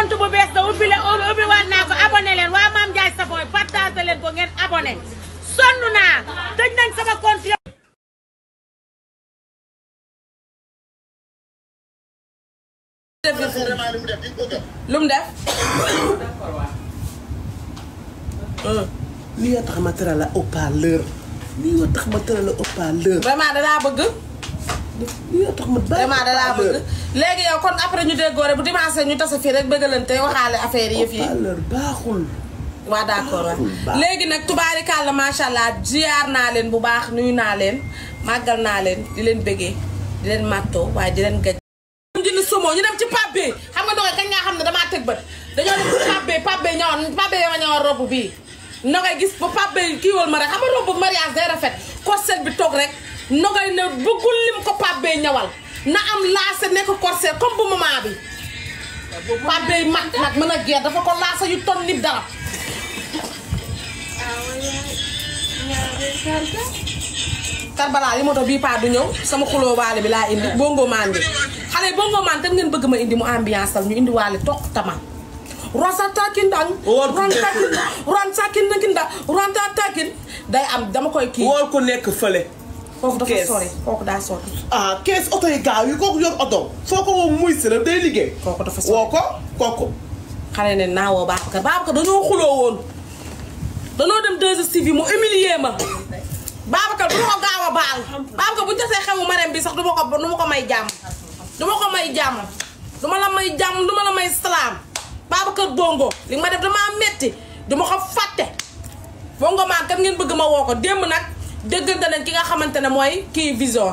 compte bu bees da ubbi leen ubbi waat naa ko abonné leen waa Mame Ndiaye Savon partagé leen ko ngeen abonné sonn naa tëj nañ sama compte lu mu def lii yoo tax ma tëral la haut-parleur lii yoo tax ma tëral la haut-parleur vraiment dalaa bëgg lii yoo tax ma bàyyi vraiment dalaa bëgg léegi yow kon après ñu déggoo rek bu dimanche ñu tase fii rek bëggalante waxaale affaire yi yëf yi haut-parleur baaxul waa d'accord waaw baax. léegi nag tubaarikàlla macha allah ziar naa leen bu baax nuyu naa leen màggal naa leen di leen bëggee di leen màttoo waaye di leen gaj ñu jënd sumo ñu dem ci Pape Bey xam nga ndoxee kañ nga xam ne damaa tëg bët dañoo dem ci Pape Bey Pape Bey ñëwoon Pape Bey ma ñëwoon robe bii nogay gis ba Pape Bey kiiwal ma rek xam nga robe mariage day rafet corset bi toog rek nogay ne bëggul lim ko Pape Bey ñawal na am laase nekk corset comme bu maman bi Pape Bey mag nag mën a geer dafa ko laasa yu ton nit dara Karbala yi moto bii paa du ñëw sama xuloo waale bi laa indi bongo maan bi xale yi bongo maan tam ngeen bëgg ma indi mu ambiance al ñu indi waale toq tama rosa takin dang Woor ku ron nekk. takin ron takin nakin da ron ta takin day am dama koy kii wool ko nekk fële foofu dafa kees. sori kooku daa sori ah kees oto yi gaaw yi kooku yor oto foo ko woo muy si la day liggéey kooku dafa sori woo ko kooku xale ne naa woo Babacar Babacar dañoo xuloo woon dañoo dem 2STV mu humilier ma Babacar du ma ko gaaw a baal Babacar bu ñu tasee xewu marem bi sax du ma ko du ma ko may jàmm du ma ko may jàmm du ma la may jàmm du ma la may salaam Babacar bongo li nga ma def damaa metti du ma ko fàtte bongo maan kat ngeen bëgg ma woo ko démb nag dëggante nañ ki nga xamante ne mooy kii vision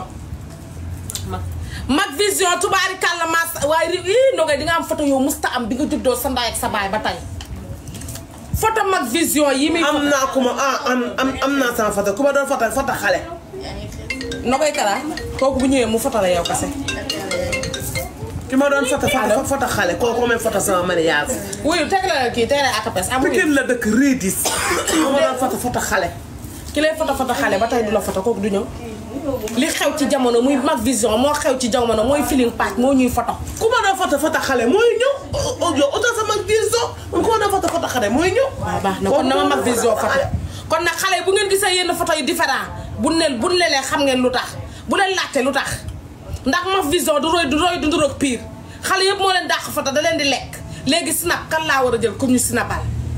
mag vision tubaari kàlla mas waaye ri ii ndogay di nga am photo yow musta am bi nga juddoo sa ndaay ak sa baay ba tey photo mag vision yi muy am naa ku ma ah am am am naa sama foto ku ma doon foto foto xale Nogoy Kara kooku bu ñëwee mu foto la yow kase ki ma doon foto foto foto xale kooku may foto sama mariage wuyu teg la kii teg la akapes amuñu Pikine la dëkk Rédis ku ma doon foto foto xale ki lay foto foto xale ba tey du la foto kooku du ñëw li xew ci jamono muy mag vision moo xew ci jamono mooy feeling patch moo ñuy foto ku ma doon foto foto xale mooy ñëw yow oto sama vision man ku ma doon foto foto xale mooy ñëw waaw baax na kon dama mag vision photo kon nag xale yi bu ngeen gisee yenn photo yu différent bu ne bu ne leen xam ngeen lu tax bu leen laajte lu tax ndax mag vision du roy du roy du nduroog pire xale yëpp moo leen dàq photo da leen di lekk léegi snap kan laa war a jël comme ñu snapal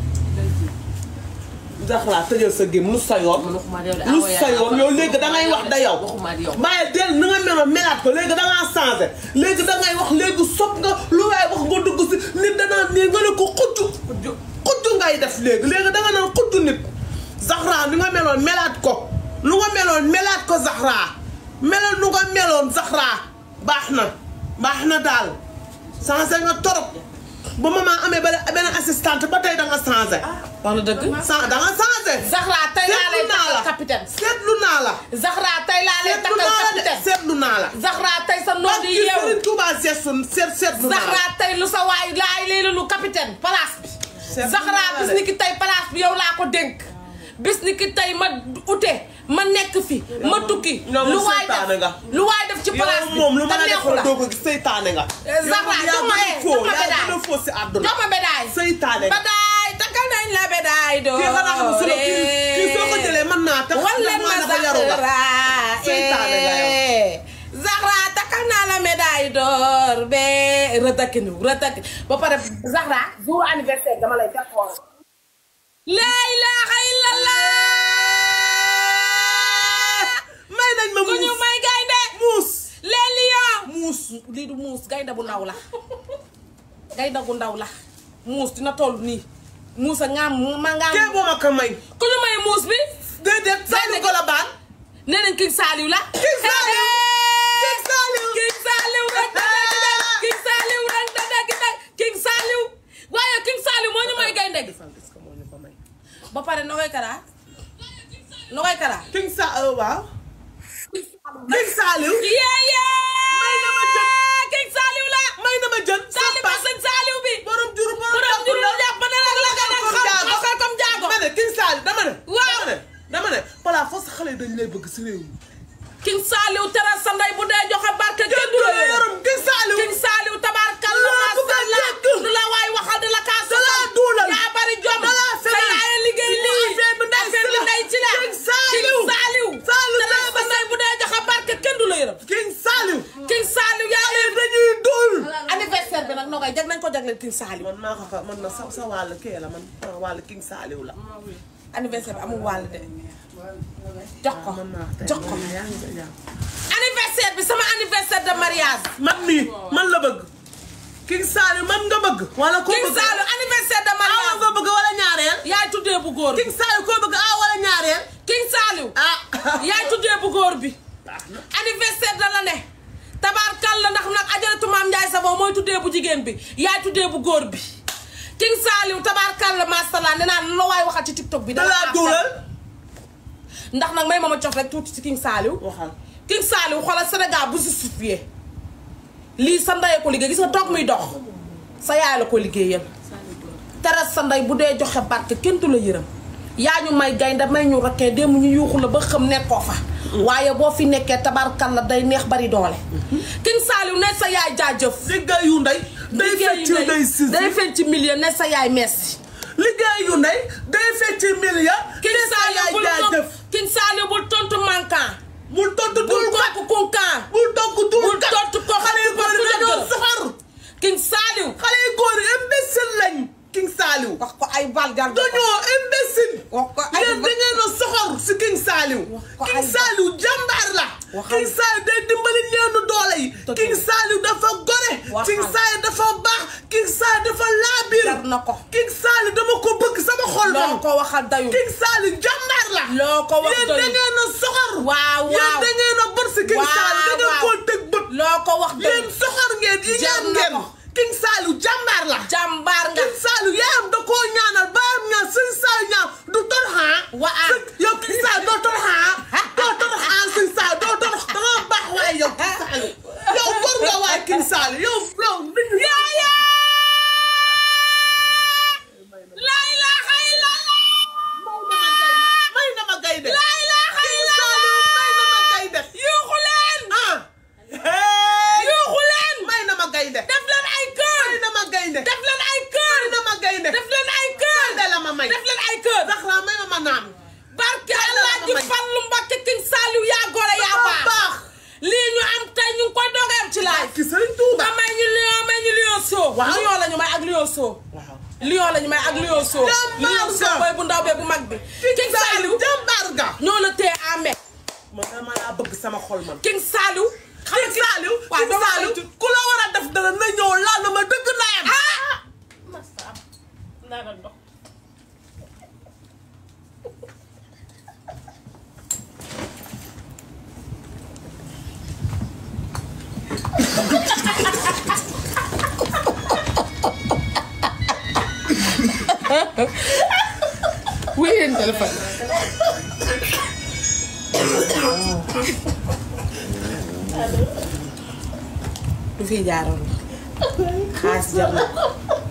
Zahra tëjal sa gém lu sa yoon lu sa yoon yow léegi dangay wax da yow bàyyi del ni nga meloon melaat ko léegi dangaa changé léegi dangay wax léegi sopp nga lu waay wax nga dugg si nit danaa nii nga ne ko xujju xujju ngay def léegi léegi danga naan xujju nit Zahra ni nga meloon melaat ko lu nga meloon melaat ko Zahra meloon nu nga meloon Zahra baax na baax na daal changé nga torop ba maman amee ba benn assistante ba tey danga changé wax na dëgg sa danga changé Zahra tey laa lay seetlu naa la takkal capitaine seetlu naa la Zahra tey laa lay seetlu takkal naa la de capitaine seetlu naa la Zahra tey sa noon di parce que yeewu Serigne Touba seetlu seet seetlu naa Zahra la tey lu sa waay laay lay lu capitaine place bi Seetlu Zahra naa la bis de. ni ki tey place bi yow laa ko dénk bis ni ki tey ma ute ma nekk fi ma tukki yow lu moom waay seytaane def nga. lu waay def ci place yow bi moom lu ma te la neexu defal la doo ko gis seytaane nga Zahra yow jox ma yaa eh, gën a foo jox ma yaa bédaay. gën a foo si àdduna jox ma bédaay seytaane nga bédaay takkal nañ la bédaay doo kii nga naa xam su la kii kii soo ko jëlee mën naa tax wal leen ma ndax maa dafa yaru nga Zahra Seytaane nga yow. eh. Zahra takkal naa la médaille d'or be rëtakinu rëtakin ba pare Zahra jour anniversaire dama lay def xool la ilaha illallah may nañ ma ku ñu muus may gaynde muus les lions muus lii du muus gaynde bu ndaw la gaynde gu ndaw la muus dina toll nii muus a ngaam ma ngaam kee boo ma ko may ku ñu may muus bi déedéet Saliou Colobane nee nañ King Saliou la King Saliou King Saliou King Saliou rek dada gi dag King Saliou rek dada gi dag King Saliou waaye King Saliou moo ñu may gaynde gi est-ce que moo ñu ko may ba pare Nogoy Kara Nogoy Kara King Sa waaw King Saliou yee yee may na ma jën King Saliou la may na ma jën Saliou ba sëñ Saliou bi borom juru borom juru jàpp na la la gën a xam xam comme jaago dama ne King Saliou dama ne Waaw. dama ne dama ne voilà foofu xale yi dañ lay bëgg si réew mi King Saliou teral sa ndey bu dee joxe barke kenn du la yaram King Saliou King Saliou tabaarkalla Laa bëgg a masalla dégg. lu la waay waxal jagleel King Saliou man maa ko ko man na sa sa wàll kii la man sa wàll King Saliou la. anniversaire bi amul wàll de jox ko man maa jox ko yaa ngi koy jàpp. anniversaire bi sama anniversaire de mariage man mii man la bëgg. King Saliou man nga bëgg. wala koo King bëgg Saliou anniversaire de awa mariage nga bëgg wala ñaareel. yaay tuddee bu góor bi King Saliou koo bëgg awa wala ñaareel. King Saliou ah. yaay tuddee bu góor bi anniversaire da la ne tabaarkal la ndax nag ajaratu maam Ndiaye Savon mooy tuddee bu jigéen bi yaay tuddee bu góor bi King Saliou tabaarkal la masala nee naa la waay waxal ci TikTok bi da laa duulal. ndax nag may ma ma cof rek tuuti ci King Saliou waxal. King Saliou xoolal Sénégal bu justifié lii sa ndey ko liggéey gis nga toog muy dox sa yaay la ko liggéeyal teres sa ndey bu dee joxe barke kenn du la yërëm yaa ñu may gaynde may ñu rakkee démb ñu yuuxu la ba xam nekkoo fa waaye boo fi nekkee tabarkal la day neex bari doole King Saliou ne sa yaay jaajëf liggéey yu ndey. day fecc day sisi day fecc ci milieu ne sa yaay merci liggéey yu ndey day fecc million. King sa Saliou yaay bul jaajëf. King Saliou bul tontu manquant bul tontu bul dul kat. topp kunkaan bul tontu dul bul kat. tontu ko xale yu góor yi dañoo soxor. King Saliou xale yu góor yi imbécile lañ. King Saliou. wax ko ay bal jar dañoo imbécile. wax ko ay yéen da ngeen a soxor si King Saliou. ko ay King Saliou jàmbaar la. Waxal. King Saliou day dimbali ñeenu doole yi. Dëgg King la. Saliou dafa gore. Waxal. King Saliou dafa baax. King Saliou dafa laabir. jar na ko King Saliou dama ko bëgg sama xol loo man. ko waxal dayu King Saliou jàmbaar la. loo ko wax yéen da doyul ngeen a soxor. waaw yéen waaw da ngeen a bër si King Waaw, Saliou da ngeen waaw. koo teg bët. loo ko wax yéen doyul soxor ngeen yi Jar ñaan na ngeen. ko. King Saliou jàmbaar la. jàmbaar nga King Saliou yaayam da koo ñaanal baayam ñaan sëñ Saliou ñaan du toroxaa. Waa. Sëñ- yow King Saliou doo toroxaa. doo toroxaa sëñ Saliou doo torox da nga baax waaye yow King Saliou. yow góor nga waaye King Saliou yow yow nit ñi. yaaya la ilaha illallah may na ma gaynde. la ilaha King illallah Saliou may na ma gaynde. yuuxu leen ah. hey. yuuxu leen may na ma gaynde. def leen ay kër may na ma gaynde. def leen ay kër may na ma gaynde. def leen ay kër gaynde la ma may. def leen ay kër Zahra may ma ma naan. barke Gaynde la Allah ma ji may. Fallu Mbakke King Saliou yaa gore yaa Dafa baax baax. lii ñu am tey ñu ngi koy doogay am ci laay ki Sëriñ Tuuba. nga may ñu lion may ñu lion soo Waaw. lion la ñu may ak lion soo waaw. lion la ñu may ak lion soo Jàmbaar lion soo nga. mooy bu ndaw bee bu mag bi King Saliou jàmbaar nga. ñoo la téye amee man dama laa bëgg sama xol man. King Saliou xam King Saliou. waaw King dama Saliou ku la war a def dara na ñëw laal na ma dëgg naayam. wuy leen téléphone du fi jaaroon xaas jar na ko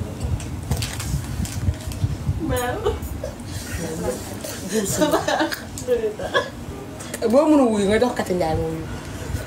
boo mënul wuyu nga jox kati njaay moo wuyu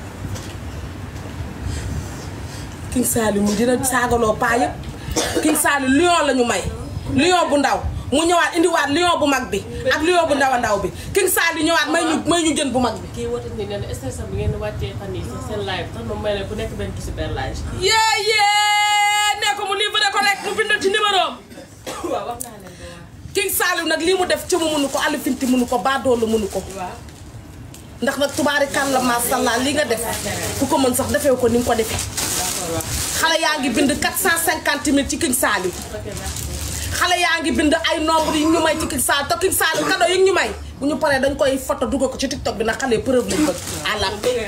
King Saliou mu dina saagaloo paa yëpp King Saliou lion la ñu may lion bu ndaw mu ñëwaat indiwaat lion bu mag bi ak lion bu ndaw a ndaw bi King Saliou ñëwaat may ñu may ñu jën bu mag bi kii woote ni nee na station bi ngeen di wàccee fan yii sax seen live tax moom may ne ku nekk benn ci super live. yee yee ne ko mu livré ko rek mu bindal ci numéro am waaw wax naa leen ko waaw. King Saliou nag lii mu def ci mu mënu ko alifinti mënu ko baadoolu mënu ko waaw. ndax nag tubaari kàlla masàllaa li nga def ku ko mën sax defee ko ni nga ko defee d'accord waaw. xale yaa ngi bind 450 000 ci King Saliou ok merci. xale yaa ngi bind ay nombre yi ñu may ci King Saliou te King Saliou cadeau yi ñu may bu ñu paree dañ koy photo dugal ko ci TikTok bi nag xale preuve lañ bëgg àlla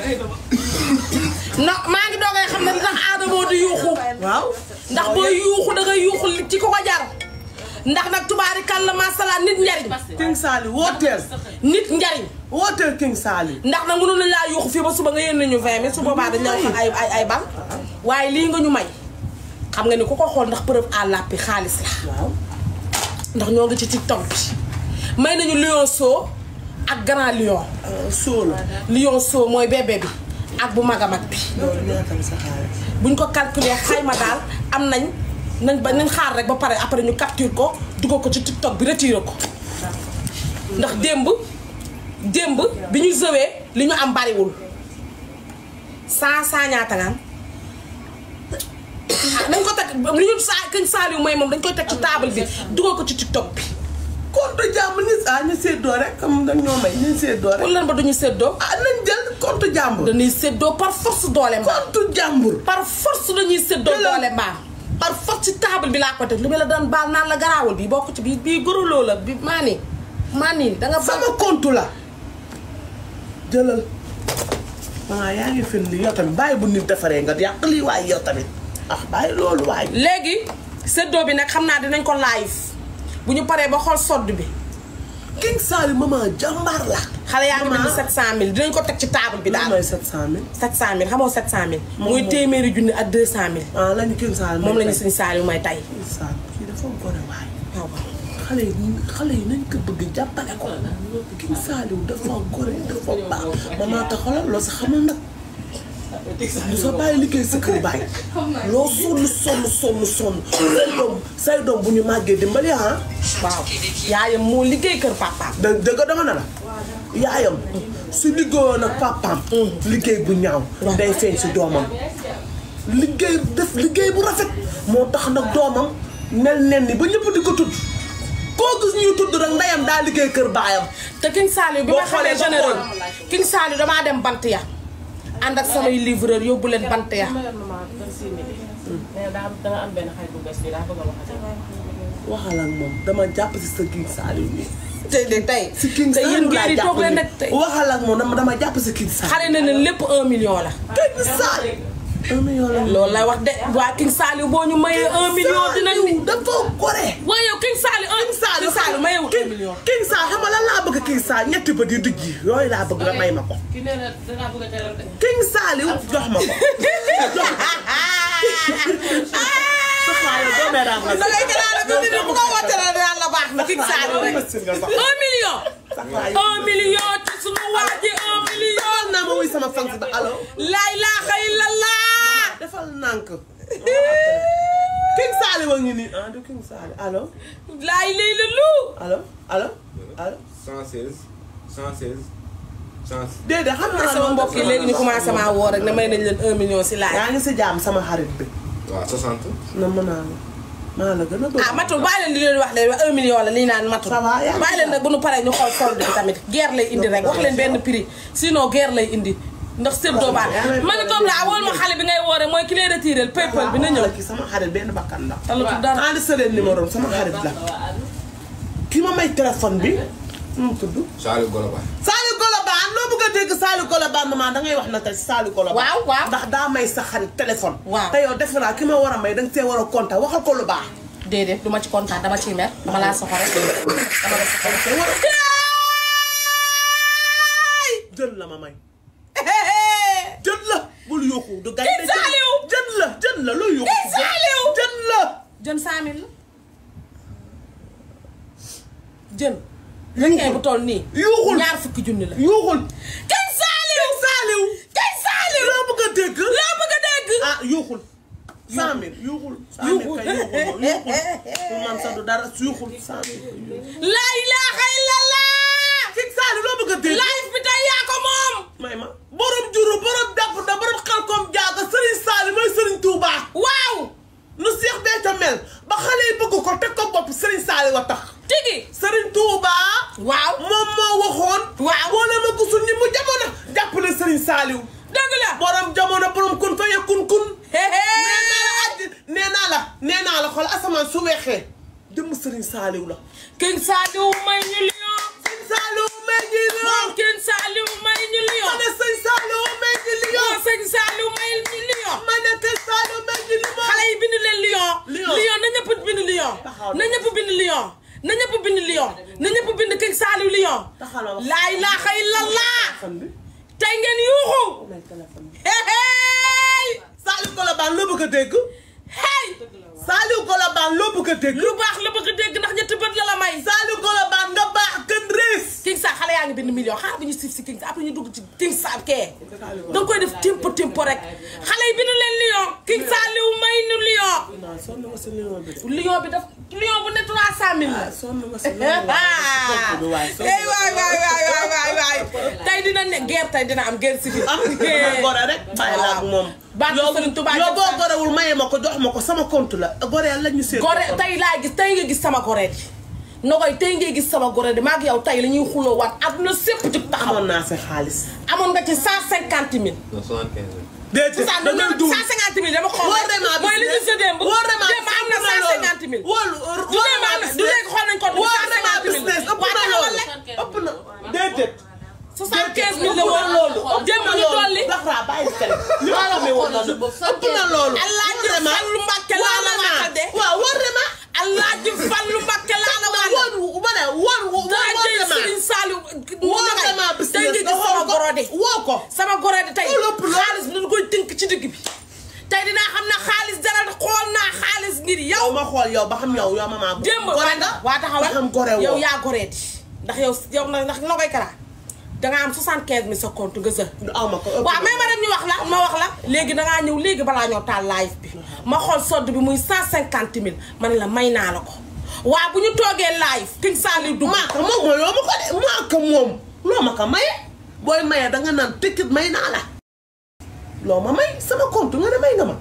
non maa ngi doogay xam ne li tax aadamoo di yuuxu waaw. ndax booy yuuxu da ngay yuuxu li ci ko ko jar ndax nag tubaari kàlla masala nit njariñ King Saliou wooteel. nit njariñ wooteel King Saliou. ndax nag mënu laa yuuxu fii ba suba nga yéen nañu vingt mille su boobaa dañ la wax ay ay ay bal waaye lii nga ñu may xam nga ni ku ko xool ndax preuve à l'appui xaalis la waaw. ndax ñoo ngi ci TikTok bi may nañu lion soo ak grand lion soo la. lion soo mooy bébé bi ak bu mag a mag bi loolu ñaata la sa xaalis. buñ ko calculer xayma daal am nañ nañ ba nañ xaar rek ba pare après ñu capture ko dugal ko ci TikTok bi retiré ko ndax démb démb bi ñu zëwee li ñu am bariwul cent cent ñaata nga am nañ ko teg li ñu saa këñ Saliou may moom dañ koy teg ci table bi dugal ko ci TikTok bi compte jàmbur ñu ah ñu séddoo rek comme dañ ñoo may ñu séddoo rek. wala ba duñu séddoo ah nañ jël compte jàmbur. dañuy séddoo par force doole mbaam compte jàmbur. par force dañuy séddoo Jëlal. doole mbaam par force ci table bi laa ko teg li ma la daan baal naan la garaawul bii bokk ci bii bii goroloo la bi maa nii maa nii da nga sama compte la jëlal maa yaa ngi fen li yow tamit bàyyi bu nit defaree nga yàq lii waaye yow tamit ah bàyyi loolu waaye léegi séddoo bi nag xam naa dinañ ko live bu ñu paree ba xool sodd bi King Saliou maman jàmbaar la xale yaa ngi bind Maman. 700000 dinañ ko teg ci table bi daa daal may 700000 700000 xamoo 700000 Moom muy moom. téeméeri junni ak 200000 ah lañu King Saliou moom lañu suñu Saliou may tay King Saliou kii dafa gore waaye waaw xale yi xale yi nañ ko bëgg jàppale ko King Saliou dafa gore dafa baax maman te xoolal loo sa xamul nag lu sa bàyyi liggéey sa kër bàyyi loo sonn sonn sonn sonn say doom say doom bu ñu màggee dimbali ah waaw yaayam moo liggéey kër papaam da dëgg dama ne la yaayam su liggéeyoon ak papaam liggéey bu ñaaw day feeñ si doomam liggéey def liggéey bu rafet moo tax nag doomam nel nen ni ba ñëpp di ko tudd koo gis ñuy tudd rek ndeyam daa liggéey kër baayam te King Saliou bi Boo ma xamee xoolee ba général xool. King Saliou damaa dem bant ya ànd ak samay livreur yóbbu leen bant ya ma yor maman kër si midi. mais daa am da nga am benn xarit bu bees bi daa bëgg a wax ak waxal ak moom dama jàpp si sa King Saliou bi tey de tey si King te yéen Saliou laa ngeen di toog jàpp leen ni nag tey waxal ak moom dama dama jàpp si King Saliou xale na ne lépp un million la King Saliou un million la loolu lay wax de waa King Saliou boo ñu mayee un million dinañ ni dafa gore waaye yow King Saliou un King Saliou King Saliou mayewul un King million King Saliou xam nga lan laa bëgg King Saliou ñetti bët yu dijj yi yooyu laa bëgg nga may ma ko ki nee na dangaa bëgg a teral de. King Saliou jox ma ko jox ma ko xaalis doo may raam la da ngay gëlaale ba nit bu ko wootee la yàlla baax na King Saliou rek un million un million ci sunu waa ji un million naa ma wuy sama fans ba allo la ilaha illallah defal nànk King Saliou a ngi nii ah du King Saliou allo laay lay la lu allo allo allo 116 116 116 déedéet xam naa sama mbokk yi léegi ñu commencé maa woo rek ne may nañ leen un million si laaj yaa ngi si jaam sama xarit bi waaw 60 na mën naa la maa la gën a bëgg ah matul bàyyi leen di leen wax leen un million la lii naan matul Ça va, yaa ngi bàyyi leen nag bu nu paree ñu xool solde bi tamit guerre lay indi rek wax leen benn prix sinon guerre lay indi ndax sëb doo baax ma ni comme la wool ma xale bi ngay woo rek mooy ki lay retiré paypal bi na ñëw ki sama xarit benn bakkan la talatu dara enregistré leen numéro sama xarit la ki ma may téléphone bi nu mu tudd Saliou Goloba Saliou Colobane loo bëgg a dégg Saliou Colobane maman dangay wax na tey Saliou Colobane Waaw, waaw. ndax daa may sa xarit téléphone Waaw. te yow defe naa ki ma war a may danga see war a kontaan waxal ko lu baax déedéet du ma ci kontaan dama ciy mer dama laa soxla rek dama la soxla te war a jën la ma may jën la bul yóoxu du gañ King Saliou! jën la jën la looy yóoxu King Saliou! jën la jën cent mille la jën requin bu toll nii yuuxul ñaar fukki junni la yuuxul King Saliou King Saliou King Saliou loo bëgg a dégg loo bëgg a dégg ah yuuxul cent mille yuuxul cent mille kay yuuxul yuuxul man sax du dara yuuxul cent mille la ilaha illallah King Saliou loo bëgg a dégg live bi tey yaa ko moom may ma borom juru borom dàpp da borom xel koom jaaga Serigne Saliou mooy Serigne Touba waaw nu Seex Béthio mel ba xale yi bëgg ko teg ko bopp Serigne Saliou a tax tigi Serigne Touba waaw moom moo waxoon Waaw. boo leen ma gisul ñi mu jamono jàppale Serigne Saliou dëgg la borom jamono borom kun fa yekkun kun Hé, hé. nee naa la àjj nee naa la nee naa la xool asamaan su weexee jëmm Serigne Saliou la King Saliou may ñu lion Serigne Saliou may ñi moom lion King Saliou may ñu lion ma ne Serigne Saliou may ñi lion moom sëñ Saliou may ñu lion ma ne Serigne Saliou may ñi lion xale yi bind leen lion Lion. lion na ñëpp bind lion Taxaw na. na ñëpp bind lion na ñëpp bind lion na ñëpp bind King Saliou lion Taxaw na wax. laa ilaha illallah téléphone bi tey ngeen yuuxu may téléphone bi hey hey Saliou Colobane loo bëgg a dégg hey Saliou Colobane loo bëgg a dégg lu baax la bëgg a dégg ndax ñetti bët la la may Saliou Colobane nga baax gën réew please King Sa xale yaa ngi bind million xaar bi ñu siif si King Sa après ñu dugg ci King Sa kee da nga koy def timpo timpo rek xale yi bindu leen lion King Sa liw may nu lion non sonn nga si lion bi de lion bi daf lion bu ne trois cent mille la sonn nga si lion bi waay ey waay waay waay waay waay waay tey dina ne guerre tey dina am guerre civile am dama gore rek bàyyi la ak moom Barke yow Sëriñ Tuubaa yow jëm boo sax. gorewul maye ma ko jox ma ko sama compte la gore la ñu seet gore tey laa gis tey nga gis sama gore di nogoy tey ngay gis sama gore di maag yow tey la ñuy xuloo waat àdduna sépp jug taxaw amoon naa si xaalis amoon nga ci cent cinquante mille non 75 000. déedéet cent da ngay duul cent cinquante mille dama xool wóor na mooy li ñu sa démb wóor na démb am na cent cinquante mille wóor du démb am na du léegi xool nañ ko du wóor cent na cinquante mille business ëpp waaye na taxawal loolu rek ëpp na déedéet soixante quinze mille la woon loolu démb ñu dolli Baxra bàyyi fere li ma xamee woon na ëpp na loolu Alaaji Fallu Mbàkke laa la waxal de waaw wóor na ma Alaaji Fallu Mbàkke laa la waxal woon ma ne woon woon daa woon jël na ma Serigne Saliou woon na ma tey business nga nga gis sama xool ko gorode woo ko sama gorode tey Loolu ëpp loolu. xaalis bi dañ koy tënk ci digg bi tey dinaa xam ne xaalis dara xool naa xaalis ngir yow yow ma xool yow ba xam yow yow ma maa démb gore nga waa taxawal ba xam gore woo yow yaa goreeti ndax yow yow na ndax noo koy karaa danga am 75 mille sa compte nga sa aw ma ko ëpp waaw mais ma dem ñu wax la ma wax la léegi dangaa ñëw léegi balaa ñoo taal live bi ma xool sodd bi muy 150 mille ma ne la may naa la ko waaw bu ñu toogee live King Saliou dugg maa ko moom mooy yoo ma ko de maa ko moom loo ma ko maye booy maye danga naan tëkkit may naa la loo ma may sama compte nga ne may nga ma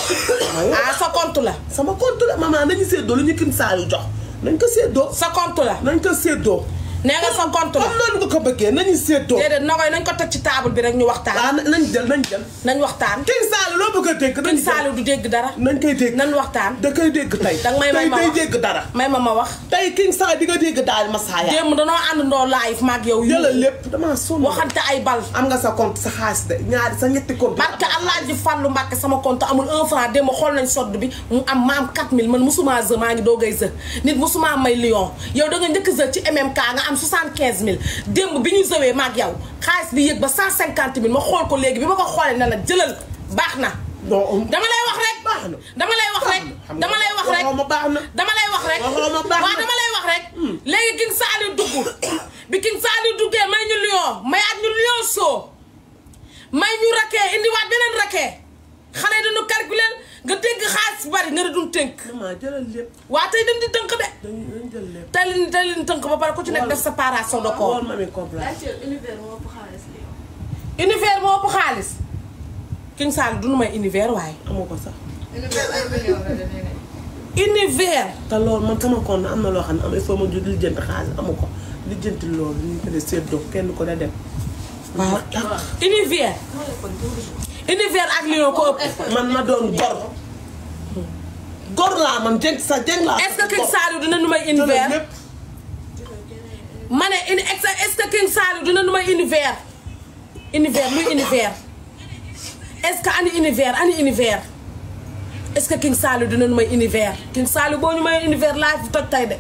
ah sa compte la sama compte la maman nañu séddoo lu ñu King Saliou jox nañ ko séddoo sa compte la nañ ko séddoo nee nga sa compte la comme noonu nga ko bëggee nañu séddoo déedéet na koy nañ ko teg ci table bi rek ñu waxtaan waaw nañ jël nañ jël nañ waxtaan King Saliou loo bëgg a dégg nañ King Saliou du dégg dara nañ koy dégg nañ waxtaan da koy dégg tey Danga may may tey ma day wax. dégg dara may ma ma wax tey King Saliou di nga dégg daal Masaya démb danoo àndandoo live maag yow yu jëlal lépp damaa sonn waxante ay bal am nga sa compte sa xaalis de ñaari sa ñetti compte barke Alaaji Fallu Mbàkke sama compte amul un franc démb xool nañ sodd bi mu am ma am 4000 man musuma zë maa ngi doogay zë nit musuma may lion yow da nga njëkk zë ci MMK nga am 75000 démb bi ñu zëwee maag yow xaalis bi yëg ba 150000 ma xool ko léegi bi ma ko xoolee ne la jëlal baax na non dama lay wax rek baax na dama lay wax rek xam nga dama lay wax rek waxoo ma baax na dama lay wax rek waxoo ma baax waaw na dama lay wax rek léegi King Saliou dugg bi King Saliou duggee may ñu lion mayaat ñu lion soo may ñu rakee indiwaat beneen rakee xale yi dañu calculer nga dégg xaalis bari nga ne duñ tënk maman jëlal lépp waa tey dañ di tënk de dañu dañu jël lépp tey leen tey leen tënk ba pare ku ci nekk def séparation de corps woon ma mi comprendre univers moo ëpp xaalis li univers moo ëpp xaalis King Saliou duñu may univers waaye amu ko sax univers ay millions la demee ne univers te loolu man sama compte am na loo xam ne am il faut ma jël lijjanti xaalis amu ko lijjanti loolu ñu ko def séddoo kenn ko da dem waaw univers univers ak lion ko ëpp man ma doon gor gor laa man jeng sa jeng laa est-ce que King Saliou dina nu may jëlal univers lépp ma ne uni est-ce que King Saliou dina nu may univers univers luy univers est-ce que ani univers ani univers est-ce que King Saliou dina nu may univers King Saliou boo ñu may univers laa fi toj tay de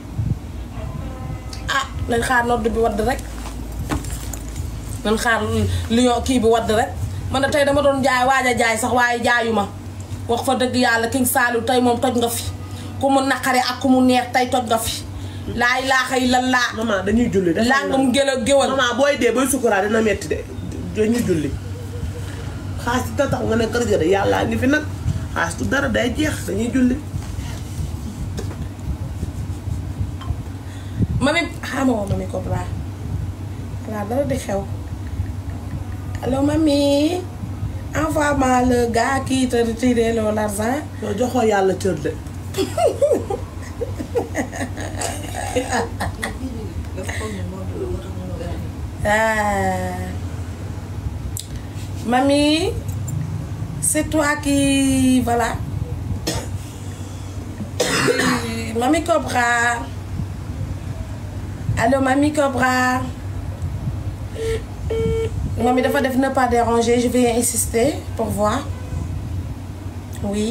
ah nañ xaar nodd bi wadd rek nañ xaar lion kii bi wadd rek man de tey dama doon jaay waaj a jaay sax waaye jaayuma wax fa dëgg yàlla King Saliou tey moom toj nga fi ku mu naqare ak ku mu neex tey toj nga fi laa ilaaha illallah maman dañuy julli de langum gëla géwal maman booy dee booy sukuraat dina metti de dañuy julli xaalis da tax nga ne kër ga de yàllaa ngi fi nag xaalis du dara day jeex dañuy julli mami xaama woo mami ko bra laa dara di xew allo mami envoie-moi le gars qui te retire l'argent yow joxoo yàlla cër de dafa foog ne moo dul moo tax mu gën Ah. Mamie, c'est toi qui. Voilà. Oui, Mamie Cobra. Allô, Mamie Cobra. Mamie dafa def ne pas déranger, je vais insister pour voir. Oui.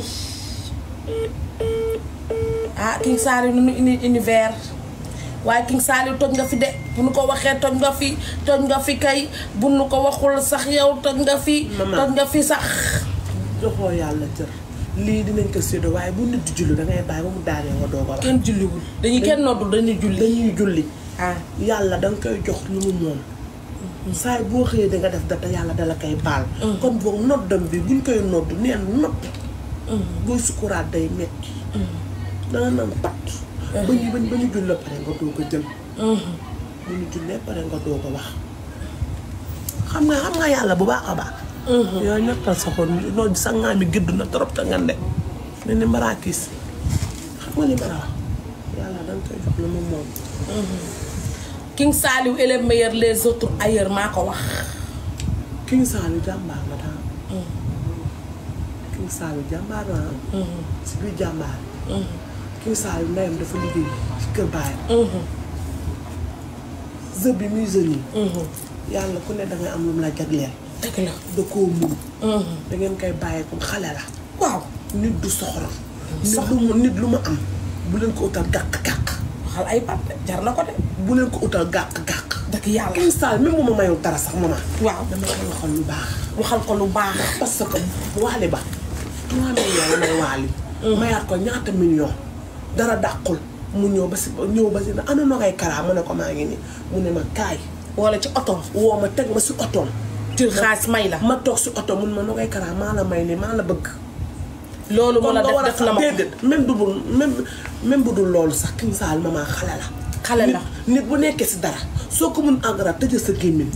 Ah, King Saliou nu uni univers. waaye King Saliou toj nga fi de bu nu ko waxee toj nga fi toj nga fi kay bu nu ko waxul sax yow toj nga fi Maman. toj nga fi sax joxoo yàlla cër lii dinañ ko séddoo waaye bu nit di julli dangay bàyyi ba mu daanee nga doog a wax kenn julliwul dañuy kenn noddul dañuy julli dañuy julli ah yàlla danga koy jox lu mu moom saay boo xëyee danga def data yàlla dala koy baal kon boog noddam bi buñ koy nodd neen nodd booy sukuraat day metti danga naan pat ba ñu ba ñu ba ñu jullee pare nga doog a jël bu ñu jullee pare nga doog a wax xam nga xam nga yàlla bu baax a baax yow ñettal sa xol noonu sa ngaa mi gëdd na trop te nga ne ne ni maraakis xam nga li ma la wax yàlla danga koy jox lu mu moom King Saliou est le meilleur les autres ailleurs maa ko wax King Saliou jàmbaar la daal King Saliou jàmbaar la si biir jàmbaar King Saliou ndeyam dafa liggéey ci kër baayam jeu bi muy jeu nii yàlla ku ne dangay am lu mu la jagleel dëgg la da koo mun da ngeen koy bàyyee comme xale la waaw nit du soxor nit lu mu nit lu ma am bu leen ko utal gàq-gàq waxal ay pat jar na ko de bu leen ko utal gàq-gàq dëgg yàlla King Saliou même bu ma mayul dara sax maman waaw dama koy waxal lu baax waxal ko lu baax parce que waali ba trois millions la may waali mayaat ko ñaata million dara dàqul mu ñëw ba si ñëw ba si na ana noo koy karaa mu ne ko maa ngi nii mu ne ma kaay wala ci oto woo ma teg ma si otoom jël xaalis may la ma toog si oto mun ma noo koy karaa maa la may ni maa la bëgg loolu mu la nga def war a def na ma ko déedéet même bu dul même même bu dul loolu sax King Saliou maman xale la xale la nit nit bu nekkee si dara soo ko mun engrais tëjee sa gémmiñ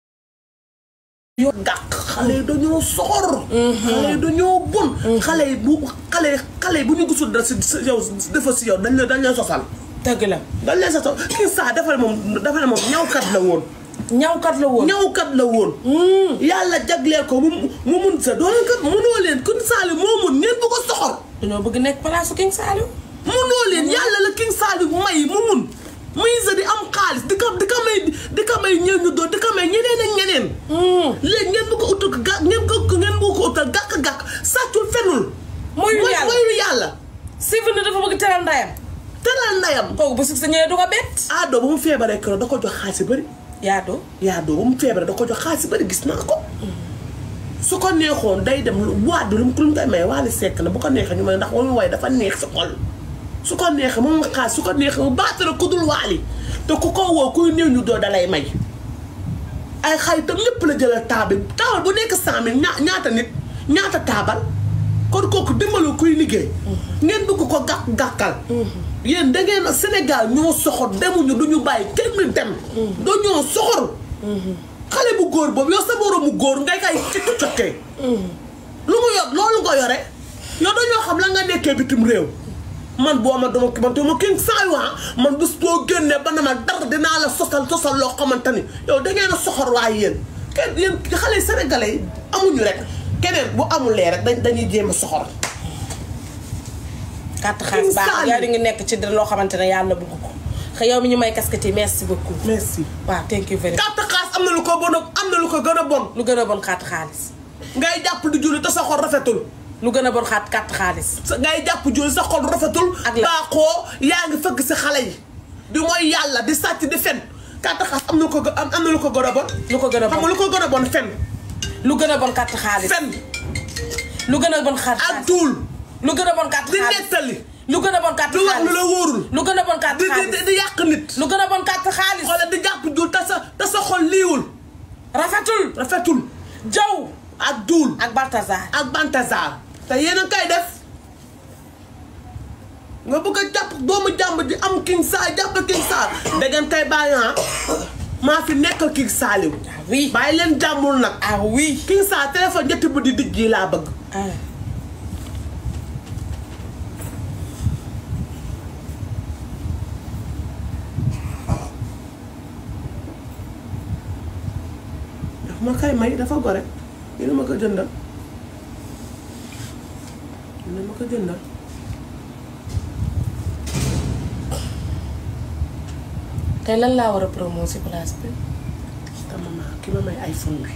yoo gàq xale yi dañoo soxor xale yi dañoo bon xale yi bu xale xale yi bu ñu gisul dara si si yow dafa si yow dañ la dañ leen sosal dëgg la dañ leen sosal King Saliou dafa ne moom dafa ne moom ñawkat la woon ñawkat la woon ñawkat la woon yàlla jagleel ko mu mu mun sa doon kat munoo leen King Saliou moo mun ngeen bu ko soxor dañoo bëgg nekk palaasu King Saliou munoo leen yàlla la King Saliou may mu mun muy sa di am xaalis di ko di ko may di ko may ñëw ñu doon di ko may ñeneen ak ñeneen léegi ngeen bu ko utal gàkk ngeen ko ngeen bu ko utal gàkk-gàkk sàccul fenul Moyul mooy yàlla. moyul yàlla Sylvie dafa bëgg teral ndayam teral ndayam kooku bu si sa ñëwee du ko bett aadoo ba mu feebaree keroog da ko jox xaalis yu bëri yaadoo yaa doo ba mu feebaree da ko jox xaalis yu bëri gis naa ko su ko neexoon day dem lu waat bi lu mu lu mu koy may waali sekk na bu ko neexee ñu may ndax wamu way dafa neex si xol su ko neexee moom nga xaas su ko neexee mu baatara ku dul waali te ku ko woo kuy néew ñu doo dalay may ay xaritam lépp la jëlal taabal taabal bu nekk cent mille ñaa ñaata nit ñaata taabal kon kooku dimbalu kuy liggéey ngeen bëgg ko gàkk gàkkal yéen da ngeen Sénégal ñoo soxor demuñu du ñu bàyyi kenn dem dañoo soxor xale bu góor boobu yow sa moroomu góor ngay kay cëkk cëkkee lu mu yor loolu nga yore yow dañoo xam la nga nekkee bitim réew man boo ma dama man te ma King Saliou ah man bés boo génnee ba na ma dara dinaa la sosal sosal loo xamante ni yow da ngeen a soxor waaye yéen kenn yéen xale sénégalais yi amuñu rek keneen bu amulee rek dañ dañuy jéem a soxor carte xaalis baax Saliou. yaa di ngi nekk ci loo xamante ne yàlla bëgg ko xëy yow mi ñu may casquette yi merci beaucoup merci waaw thank you very much carte xaas am na lu ko bon am na lu ko gën a bon lu gën a bon carte xaalis ngay jàpp di julli te sa xol rafetul lu gën a bon xaat carte xaalis sa ngay jàpp julli sa xol rafetul Ak la- baaxoo yaa ngi fëgg si xale yi di mooy yàlla di sàcc di fen carte xaas am na lu ko gë- am am na lu ko gën a bon lu ko gën a xam nga bon lu ko gën a bon fen lu gën a bon carte xaalis fen lu gën a bon carte ak xaalis duul lu gën a bon carte di xaalis nettali lu gën a bon carte di wax lu la xaalis wóorul lu gën a bon carte di di xaalis di yàq nit lu gën a bon carte xaalis xoolal di jàpp jul te sa te sa xol liiwul rafetul rafetul jaw ak duul ak Balthazar ak Balthazar te yéen a koy def nga bëgg a jàpp doomu jàmb di am King Saliou jàpp King Saliou da ngeen koy bàyyi ah maa fi nekkal King Saliou ah oui bàyyi leen jàmbul nag ah oui King Saliou téléphone ñetti bu di dijj yi laa bëgg ah daf ma koy may dafa gore dina ma ko jëndal dina ma ko jëndal tey lan laa war a promo si place bi te maman ki ma may iPhone bi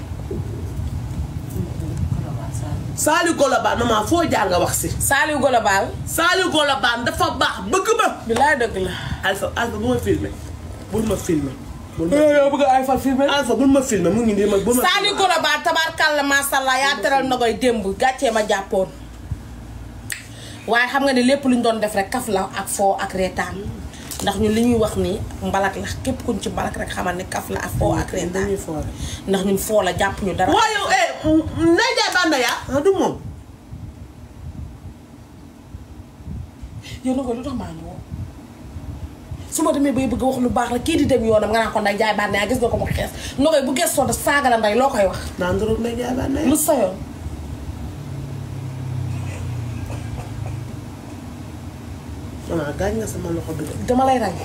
Saliou Golobane maman foo jaar nga wax si Saliou Global Saliou Golobane dafa baax bëgg ba bi laa dëgg la Alpha Alpha bu ma filmé bul ma filmé bul ma yow bëgg ay fal filmé Alpha bul ma filmé mu ngi nii ma bul ma Saliou Global tabaarkàlla masàllaa yaa teral na koy démb gàccee ma jàppoon waaye xam nga ne lépp lu ñu doon def rek kaf la ak foo ak reetaan ndax ñun li ñuy wax nii mbalak la képp kuñ ci mbalak rek xamal ni kaf la ak foo ak reetaan dañuy foore ndax ñun foo la jàpp ñu dara waaye yow eh Ndeye Ndiaye Banda yaa ah du moom yow na ko lu tax maa ngi woo su ma demee bay bëgg wax lu baax la kii di dem yoonam nga naan ko nday jaay baat ne gis nga ko mu xees no koy bu gëstoo da saaga la nday loo koy wax daa nduróog Ndeye Ndiaye Banda lu yaa sa yoon maman gaañ nga sama loxo bi de dama lay rey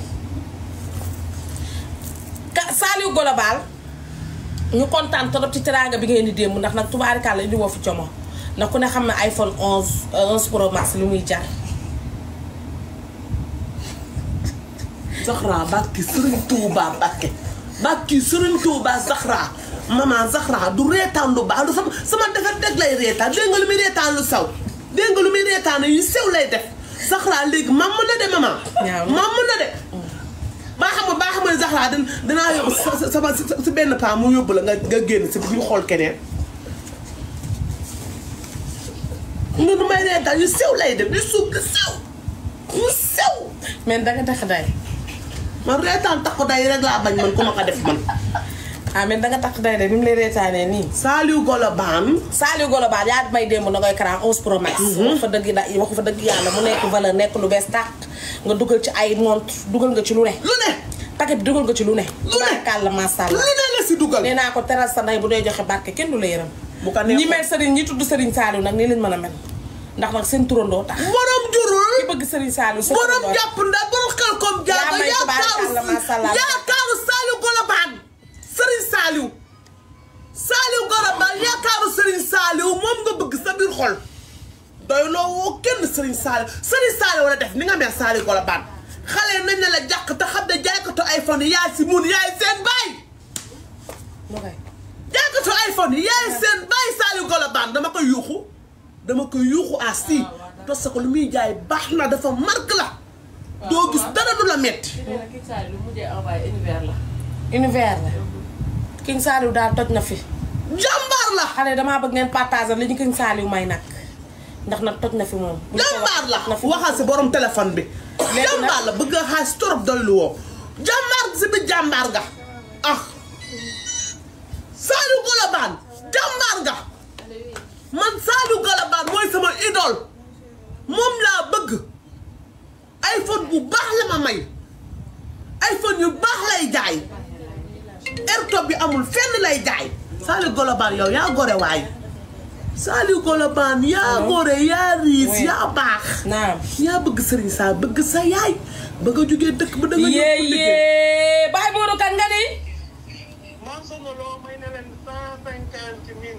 ka Saliou Global ñu kontaan trop ci teraanga bi ngeen di démb ndax nag tubaarikàlla indi woo fi como ndax ku ne xam ne iPhone 11 euh, 11 Pro Max li muy jar Zahra bàkki Sëriñ Tuuba Bàkke bàkki Sëriñ Tuuba Zahra maman Zahra du reetaan lu baax lu sama sama defar deg lay reetaan dégg nga lu muy reetaan lu saw dégg nga lu muy reetaan yu sew lay def Zahra léegi mam mën na de maman Ñaaw. mam mën na de baa xam nga baa xam nga Zahra dan danaa yóbbu sa sa sama si benn paa mu yóbbu la nga nga génn si ñu xool keneen nga nu may reetaan yu sew lay def yu suuf yu sew yu sew mais danga tax day man reetaan taxu day rek laa bañ man ku ma ko def man ah mais danga tax day de ni mu lay reetaanee nii Saliou Golo Baan Saliou Global yaa may démb na koy karaan 11 Pro Max wax fa dëgg da wax fa dëgg yàlla mu nekk valeur nekk lu bees tàq nga dugal ci ay montre dugal nga ci lu ne lu ne paquet bi dugal nga ci lu ne Lu ne. tubaarkàlla masha lu Allah ne la si dugal nee naa ko teral sa ndey bu dee joxe barke kenn du la yërëm bu ko neexoon ñi mel sëriñ ñi tudd sëriñ Saliou nag nii lañ mën a mel ndax nag seen turandoo tax borom jurul ki bëgg sëriñ Saliou sa borom turandoo jàpp ndax borom xel comme jaaga Yaa may tubaarkàlla masha Allah. yaakaaru Saliou Golo Baan Serigne Saliou Saliou Golo Baan yaakaaru Serigne Saliou moom nga bëgg sa biir xol doy loo woo kenn Serigne Saliou Serigne Saliou wala def ni nga mel Saliou Golo Baan xale nañ ne la jàq te xam ne jaaykatu iPhone yi yaay si mun yaay seen baay lu koy jàkkatu iPhone yi yaay seen bàyyi Saliou Golo Baan dama koy yuuxu dama koy yuuxu à si parce que lu muy jaay baax na dafa marque la doo gis dara du la metti nee na kii saa lu mujjee envoyé univers la. univers la King Saliou daal toj na fi jàmbaar la xale damaa bëgg ngeen partager li ñu King Saliou may nag ndax nag toj na fi moom bu ñu koy wax, jàmbaar la toj na fi. waxal si borom téléphone bi nag- jàmbaar la bëgg a xaalis torop doylu woo jàmbaar si bi jàmbaar nga ah Saliou Golo Baan jàmbaar nga man Saliou Golo Baan mooy sama idole moom laa bëgg iPhone bu baax la ma may iPhone yu baax lay jaay airtop bi amul fenn lay jaay Saliou Golo Baan yow yaa gore waay Saliou Golo Baan yaa gore yaa riis Oui. yaa baax naam yaa bëgg sëriñ saa bëgg sa yaay ba nga jógee dëkk ba da nga ñëw yee pour liggéey yee Baye Modou kan nga ni man soxna loo may ne leen cent cinquante mille.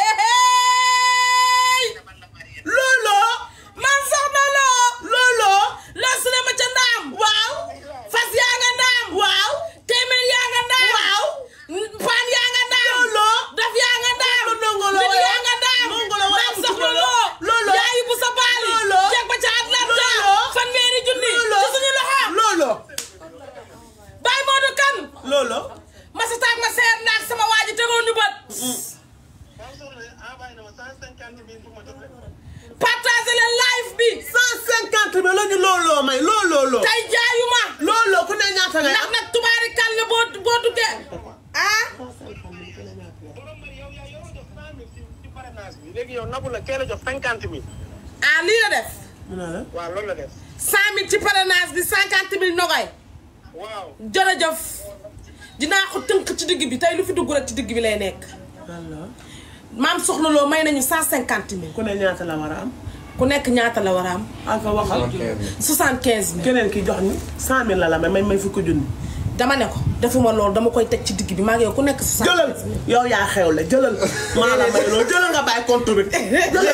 looloo man soxna loo looloo loo su ne ma ca ndaam waaw fas yaa nga ndaam waaw téeméer yaa nga ndaam waaw paan yaa nga ndaam looloo daf yaa nga ndaam Loolu nongolo bit waaye. yaa nga ndaam Nongolo waaye maam bu soxna tudd loo looloo. yaa yóbbu sa baali Looloo. jeg ba ca Atlanta Looloo. fanweeri junni looloo ci suñu loxo looloo Baye Modou kan looloo ma sa taag ma seet naag sama waa ji tegoon ñu bët man soxna envoyé na ma cent cinquante mille pour ma jot leen. partagé leen live bi cent cinquante mille la ñu looloo may looloo tey jaayuma looloo ku ne ñaata ngay ndax am nag tubaari kan la boo boo duggee ah borom bari yow yaa yoroo jox cent mille ci ci parrainage bi léegi yow nabu la kee la jox cinquante mille. ah lii la def mu ne la waaw loolu la def. cent mille ci parrainage bi cinquante mille nogoy waaw. jërëjëf dinaa ko tënk ci digg bi tey lu fi dugg rek ci digg bi lay nekk looloo maam soxna loo may nañu cent cinquante mille ku ne ñaata la war a am ku nekk ñaata la war a am alfa waxal soixante quinze mille keneen ki jox ni cent mille la la may may may fukki junni dama ne ko defuma loolu dama koy teg ci digg bi maa ngi yow ku nekk soixante jëlal yow yaa xew la jëlal maa la may loolu jëlal nga bàyyi compte bi jëlal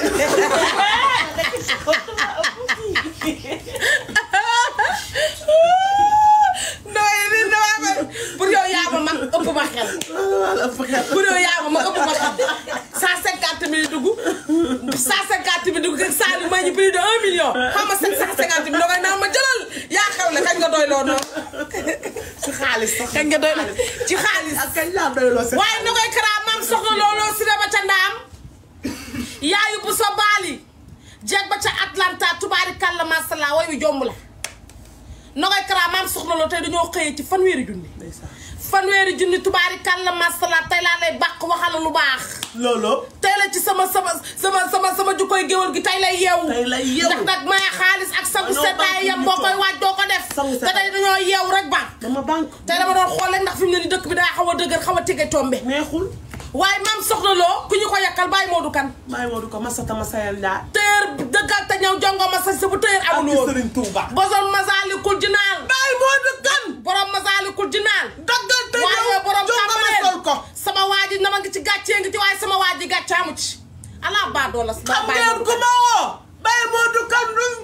nooy li dama ma pour yow yaa ma mag ëpp ma xel wala fexe pour yow yaa ma mag ëpp ma xel cent cinquante mille dugg cent cinquante mille dugg Saliou may ñu plus de un million xam nga sept cent cinquante mille dangay naan ma jëlal yaa xew la kañ nga doy loo noonu ci xaalis sax kañ nga doy ci xaalis ak kañ laa doyloo si waaye na koy karaa maam soxna looloo si ba ca ndaam yaayu bu sa baali jeeg ba ca Atlanta tubaari kàlla masala way wi jomb la nogay kara maam soxna loo tey dañoo xëyee ci fanweeri junni ndeysaan fanweeri junni tubaari kàlla masala tey laa lay bàq waxala lu baax looloo tey la ci sama sama sama sama sama jukkoy géwal gi tey lay yeewu Tey lay yeewu. ndax nag maya xaalis ak sangu Dañoo seddaay bànk yam ñu boo toog. koy waaj doo ko def Sangu te seddaay. tey dañoo yeewu rek ba dama banque tey dama doon xool rek ndax fi mu ne ni dëkk bi daa xaw a dëgër xaw a tege tombe neexul waaye maam soxna loo ku ñu ko yakkal bàyyi Modou Kane bàyyi moo du ko masata ma sayal ndaa téer dëggal te ñëw jongo ma sa sa bu téer amul ak woon Sëriñ Tuuba boson masaalikul jinaan bàyyi moo du kan borom masaalikul jinaan daggal te waaye ñëw borom jonga ma tàmbaleen sol ko sama waa ji nama ngi ci gàccee ngi ci waaye sama waa ji gàcce amu ci ala baa doo la xam bàyyi ngeen Modou ku Kane ma woo bàyyi moo du kan duñ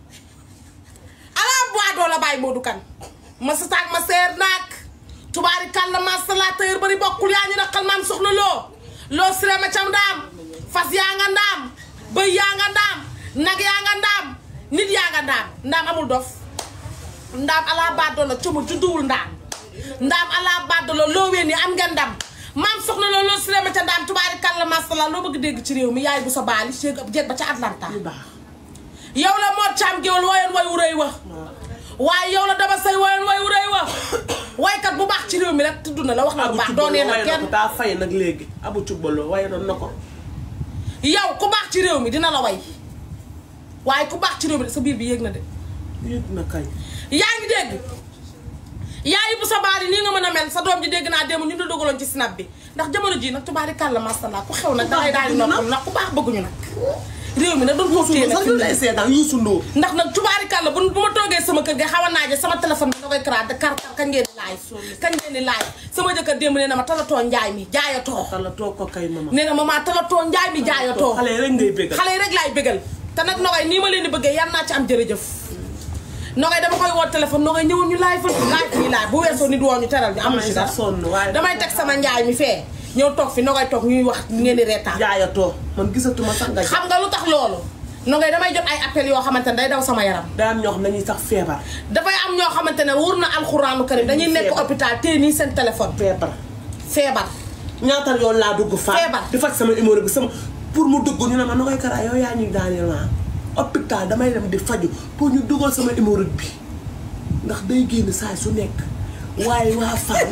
ala baa doo la bàyyi Modou Kane ma sa taag ma seer naag tubaari kàlla ma salateur bari bokkul yaa ñu naqal maam soxna loo loo siré ma cam ndaam fas yaa nga ndaam bëy yaa nga ndaam nag yaa nga ndaam nit yaa nga ndaam ndaam amul dof ndaam ala baddo la cuma judduwul ndaam ndaam ala baddo la loo ween yi am ngeen ndam maam soxna loo loo siré ma ca ndaam tubaari kàlla masala loo bëgg dégg ci réew mi yaay bu sa baali jéeg jéeg ba ca Atlanta yu baax yow la moo caam géwal woyoon way wu rëy wa waaye yow la dama say woyoon way wu rëy wa waykat bu baax ci réew mi rek tudd na la wax na lu abu baax doonee cubbaloo na waaye na kenn ko daa fay nag léegi abu cubbaloo waaye noonu na ko yow ku baax ci réew mi dina la way waaye ku baax ci réew mi sa biir bi yéeg na de yëg na kay yaa ngi dégg yaay bu sa baari nii nga mën a mel sa doom ji dégg naa démb ñu la dogaloon ci snap bi ndax jamono ji nag tubaari kàlla masala ku xew nag dangay daal di noppal nag ku baax bëgguñu nag réew mi nag doon ko téye nag sax ñu lay seetaan Youssou Ndour ndax nag tubaari kàlla bu bu ma toogee sama kër ga xaw a naaje sama téléphone bi da koy karaat de kar kar kañ ngeen di laaj kañ ngeen di laaj sama jëkkër démb nee na ma talatoo njaay mi jaayatoo xala toog ko kay mama nee na ma maa talatoo njaay mi jaayatoo xale yi rek ngay béggal xale yi rek laay bégal te nag nogay nii ma leen di bëggee yan naa ci am jërëjëf nogay dama koy woo téléphone nogay ñëwoon ñu laay fa laay fii laay bu weesoo nit woo ñu teral ñu amul si dara sax sonn waaye damay teg sama njaay mi fee ñëw toog fi nogay toog ñuy wax ngeen di reetaan jaayatoo man gisatuma sax nga xam nga lu tax loolu nogay damay jot ay appel yoo xamante ne day daw sama yaram daa am ñoo xam dañuy sax feebar dafay am ñoo xamante ne wóor na alxuraanu karim dañuy nekk Feebar. hôpital téye nii seen téléphone feebar feebar ñaata yoon laa dugg fa Feebar. di faj sama numéro bi sama pour mu dugg ñu ne ma na koy karaa yow yaa ñuy daaneel ma hôpital damay dem di faju pour ñu dugal sama numéro bi ndax day génn saa su nekk waaye waa fan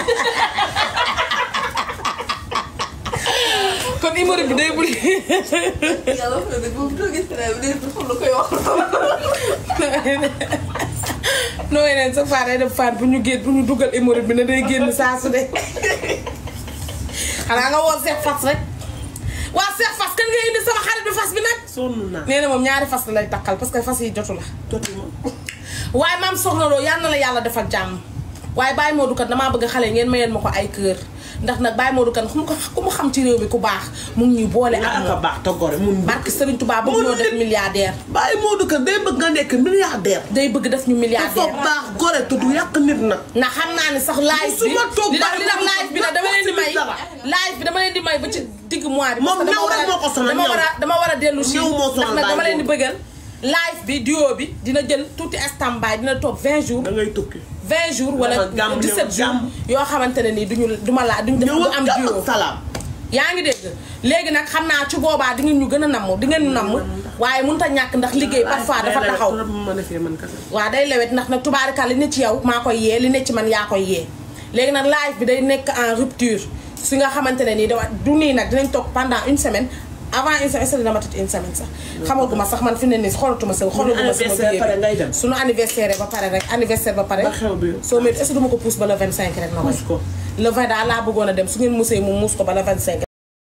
kon numéro bi day bul yàlla wax na dëgg boobu doo gis ne bi dafa xam lu koy wax noo yeneen sa faar day def faar bu ñu génn bu ñu dugal numéro bi ne day génn saa su de xanaa nga woo Seex Fas rek waa Seex Fas kan nga indi sama xarit bi fas bi nag sonn naa nee na moom ñaari fas la lay takkal parce que fas yi jotu la jotuma waaye maam soxna loo yal na la yàlla defal jàmm waaye Baye Modou Kane damaa bëgg xale yi ngeen mayeen ma ko ay kër ndax nag Baye Modou Kane ku mu ko ku mu xam ci réew mi ku baax mu ngi ñuy boole nga ak ak a moom baax te gore mun barke Serigne Touba bëgg ñoo def milliardaire bàyyi Modou Kane day bëgg nga nekk milliardaire day bëgg def ñu dafa milliardaire baax gore te du yàq nit nag ndax xam naa ne sax live bi Musuma toog li tax Baye li tax Modou live bi nag dama leen di may dara. live bi dama leen di may ba ci digg mois bi Moom parce que ñëw dama rek moo ko war a sonal, dama ñëw. war a dama war a dellu si Ñëw moo ndax sonal nag dama Baye leen di Modou. bëggal live bi duo bi dina jël tuuti standby dina toog 20 jours da ngay tukki 20 jours wala Dafa gàmm ñëw 17 jours gàmm. yoo xamante ne nii duñu duma laa duñu def ñëw du ak am jàmm duo ak salaam yaa ngi dégg léegi nag xam naa ci boobaa di ngeen ñu gën a namm di ngeen ñu namm waaye mënut a ñàkk ndax liggéey parfois dafa taxaw ma defee man kese waaw day lewet ndax nag tubaarika li ne ci yow maa koy yee li ne ci man yaa koy yee léegi nag live bi day nekk en rupture si nga xamante ne nii dama du nii nag dinañ toog pendant une semaine avant une semaine est-ce que dama tëj une semaine sax xamaguma sax man fi ne nii xolatuma sa xolatuma sama anniversaire pare ngay dem. suñu anniversaire ba pare rek anniversaire ba pare Ba xew bi. soo met est-ce que duma ko pousse ba le 25 rek na koy Pousse ko. le 20 daal laa bëggoon a dem su ngeen musee mu muus ko ba le 25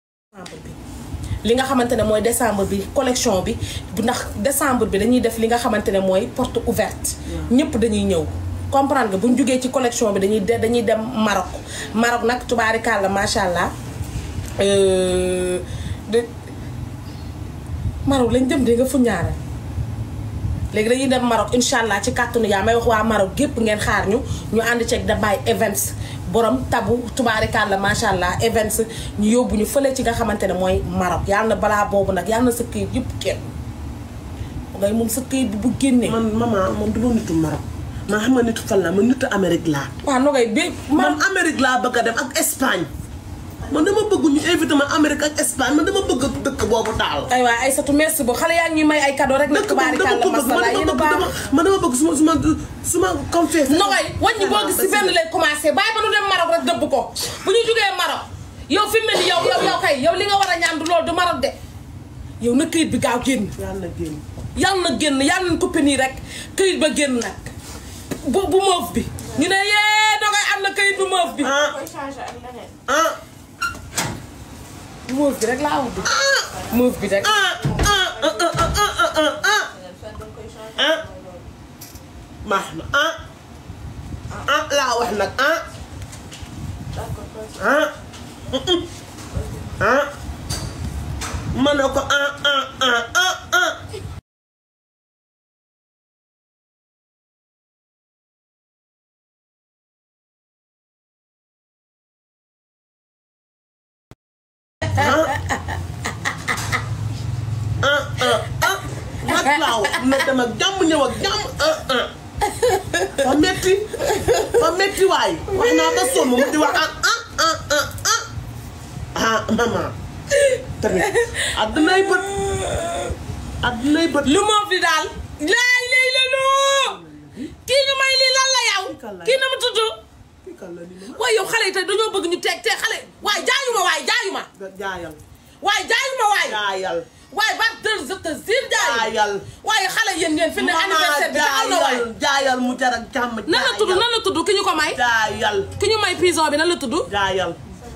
li nga xamante ne mooy décembre bi collection bi bu ndax décembre bi dañuy def li nga xamante ne mooy porte ouverte ñëpp dañuy ñëw comprendre nga bu ñu jógee ci collection bi dañuy de dañuy dem Maroc Maroc nag tubaarikàlla macha allah euh, de Maroc lañ dem de nga fu ñaareel léegi dañuy dem Maroc incha allah ci kàttanu yaa may wax waa Maroc gépp ngeen xaar ñu ñu ànd ceeg da bàyyi events borom tabu tubaarikàlla macha allah events ñu yóbbu ñu fële ci nga xamante ne mooy Maroc yàlla na balaa boobu nag yàlla na sa këyit yëpp kenn ngay moom sa këyit bi bu génnee. man maman moom du ma nitu Maroc man xam nga nitu fan la man nitu Amérique laa waaw nogay bi man man Amérique laa bëgg a dem ak Espagne man dama bëgg ñu invité ma Amérique ak Espagne man dama bëgg dëkk boobu daal. ay waay Aïssatou merci beaucoup xale yaa ngi ñuy may ay cadeau rek nag dëkk boobu dama tubaarikàlla ko bëgg masala man yéen a dama baax bëgg man dama bëgg suma suma suma confesse. nogay wàññi boo gis si benn lay commencé bàyyi ba nu dem Maroc rek dëbb ko bu ñu jugee Maroc yow fi mu ne nii yow yow yow kay yow li nga war a ñaan du loolu du Maroc de yow na këyit bi gaaw génn yàlla na génn. yàlla na génn yàlla nañ coppe nii rek këyit ba génn nag bu bu moof bi ñu ne yee nogay am na këyit bu moof bi ah koy changé ak leneen. ah bu moof bi rek laa wax bi moof bi rek ah ah ah ah ah ah ah ah baax na ah ah laa wax nag ah ah ah ma ne ko ah ah ah ah ah ah ah ah nag laaw na dem ak jàmm ñëw ak jàmm ah ah fa metti fa metti waay wax naa ba sonn mu di wax ah ah ah ah ah ah maman tamit addunay bët addunay bët lu moof bi daal laay lay la loo kii ñu may lii lan la yow kii na mu tudd waaye yow xale yi tey dañoo bëgg ñu teg te xale waaye jaayuma waaye jaayuma jaayal waaye jaayuma waaye jaayal waaye ba deux je te jure jaayuma jaayal waaye xale yéen yéen fi ne anniversaire bi taxaw na waaye jaayal jaayal mu jar ak jàmm nan la tudd nan la tudd ki ñu ko may jaayal ki ñu may prison bi nan la tudd jaayal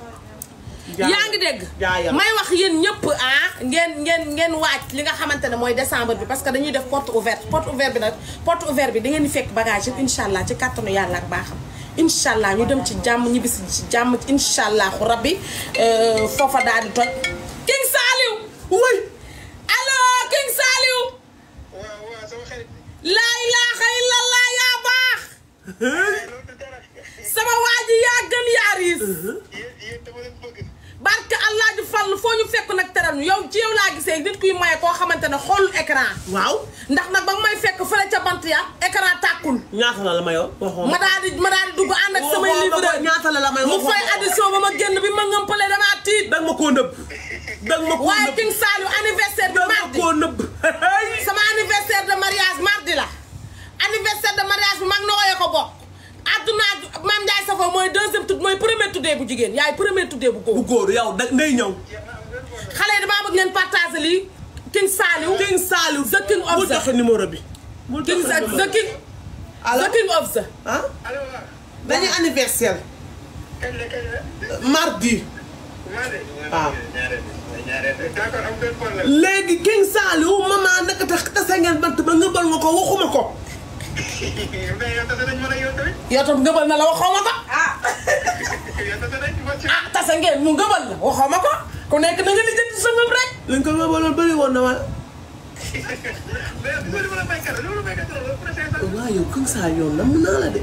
yaa ngi dégg jaayal may wax yéen ñëpp ah ngeen ngeen ngeen waaj li nga xamante ne mooy décembre bi parce que dañuy def porte ouverte porte ouverte bi nag porte ouverte bi da ngeen di fekk bagage yëpp incha allah ci kàttanu yàlla ak baaxam incha allah ñu dem ci jàmm ñibbisi ci jàmm incha allahu rabbi foofa daal di toj King Saliou wuy allo King Saliou waaw waaw sama xarit laa ilaha illallah yaa baax loolu du dara sama waa ji yaa gën yaa riis yéen yéen dama leen bëgg barke allah di fall foo ñu fekk nag teral ñu yow ci yow laa gisee nit kuy maye koo xamante ne xoolul écran waaw ndax nag ba nga may fekk fële ca bant ya écran tàkkul ñaata la la mayoo waxoo ma daal di ma daal di dugg ànd ak samay livreur ñaata la la may mu fay addition ba ma génn bi ma ngëmpale damaa tiit danga ma koo nëbb danga ma koo waaye nëbb King Saliou anniversaire bi danga ma mardi koo nëbb sama anniversaire de mariage mardi la anniversaire de mariage bi mag na woyee ko bokk adduna Mame Ndiaye Savon mooy deuxième tudd mooy premier tuddee bu jigéen yaay premier tuddee bu góor bu góor yow da ngay ñëw xale yi damaa bëgg ngeen partager lii King Saliou King Saliou The King of bul the- joxe numéro bi bul King joxe Sa numéro the King allo the King of the ah allo waaw dañuy anniversaire kañ la kañ la mardi maa de waaw ñaareel ñaareel d'accord am ngeen problème léegi King Saliou maman naka tax tase ngeen bant ba nga bal nga ko waxuma ko mais yow tase nañ mën a yow tamit yow tam ngëbal na la waxoo ma ko yow tase nañ ma ci ah tase ngeen mu ngëbal la waxoo ma ko ku nekk na nga lijjanti sa ngëb rek lañ ko nga baloon bëri woon na wala mais bu ma la may kàddu loolu may kàddu loolu pour essayer sax waaw yow King Saliou nam naa la de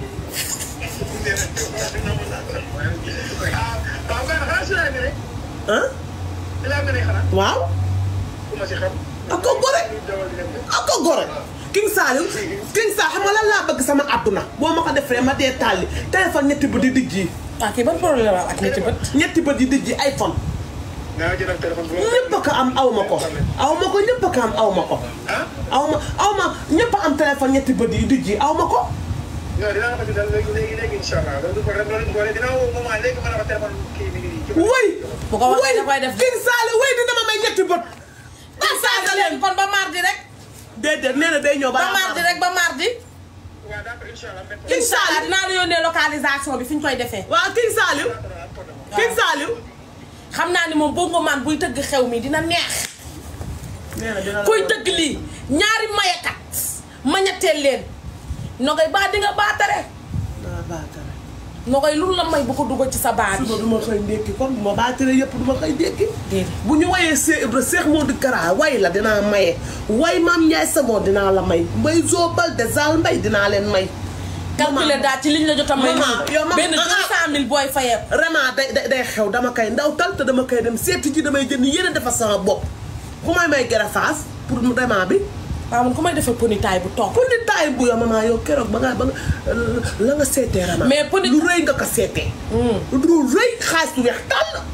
ah waaw kay xanaa si laa ne rek ah si laa ne xanaa waaw ku ma si xam ak ko gore dawal di dem de ak ko gore King Saliou King Saliou xam nga lan laa bëgg sama àdduna boo ma ko defee ma dee tàlli téléphone ñetti bët yi dijj yi ah kii ban problème la ak ñetti bët ñetti bët yi dijj yi iPhone naa jël téléphone bu ma ñëpp a ko am aw ma ko aw ma ko ñëpp a ko am aw ma ko ah aw ma aw ma ñëpp a am téléphone ñetti bët yi dijj yi aw ma ko non dinaa ko dal léegi léegi léegi incha allah loolu du problème loolu du problème dinaa woo moment léegi ma ne ko téléphone kii mi ngi nii wëy bu ko waxee dafay def King Saliou wëy dina ma may ñetti bët partage leen kon ba mardi rek déedéet nee na day ñëw ba ba mardi rek ba mardi waaw d'accord incha allah même King incha allah Saliou dinaa la yónnee localisation bi fi ñu koy defee waaw King Saliou King Saliou xam naa ni moom bongo man buy tëgg xew mi dina neex nee na dina la kuy tëgg lii ñaari mayekat ma ñetteel leen nogay baa di nga baatare naa baatare nogay lu la may bu ko dugal ci sa baa bi suba du ma xëy ndékki kon bu ma baataree yëpp du ma xëy ndékki déedéet bu ñu wayee Cheikh Ibra Cheikh Modou Kara way la dinaa maye way Maam Ndiaye Savon dinaa la may mbay Zobal de Zal Mbay dinaa leen may calculer daal ci liñ la jot a may Maman, yow nii maman, benn ah, deux cent mille booy fayee vraiment day day day xew dama koy ndaw tal te dama koy dem seeti ji damay jënd yeneen defar sama bopp ku may may garafaas pour mu vraiment bi waaw man ku may defee ponitaay bu toog pour ni taay bu yow maman yow keroog ba nga ba nga la nga seetee rama Mais pour nit- lu rëy nga ko seetee lu rëy xaalis lu weex tàll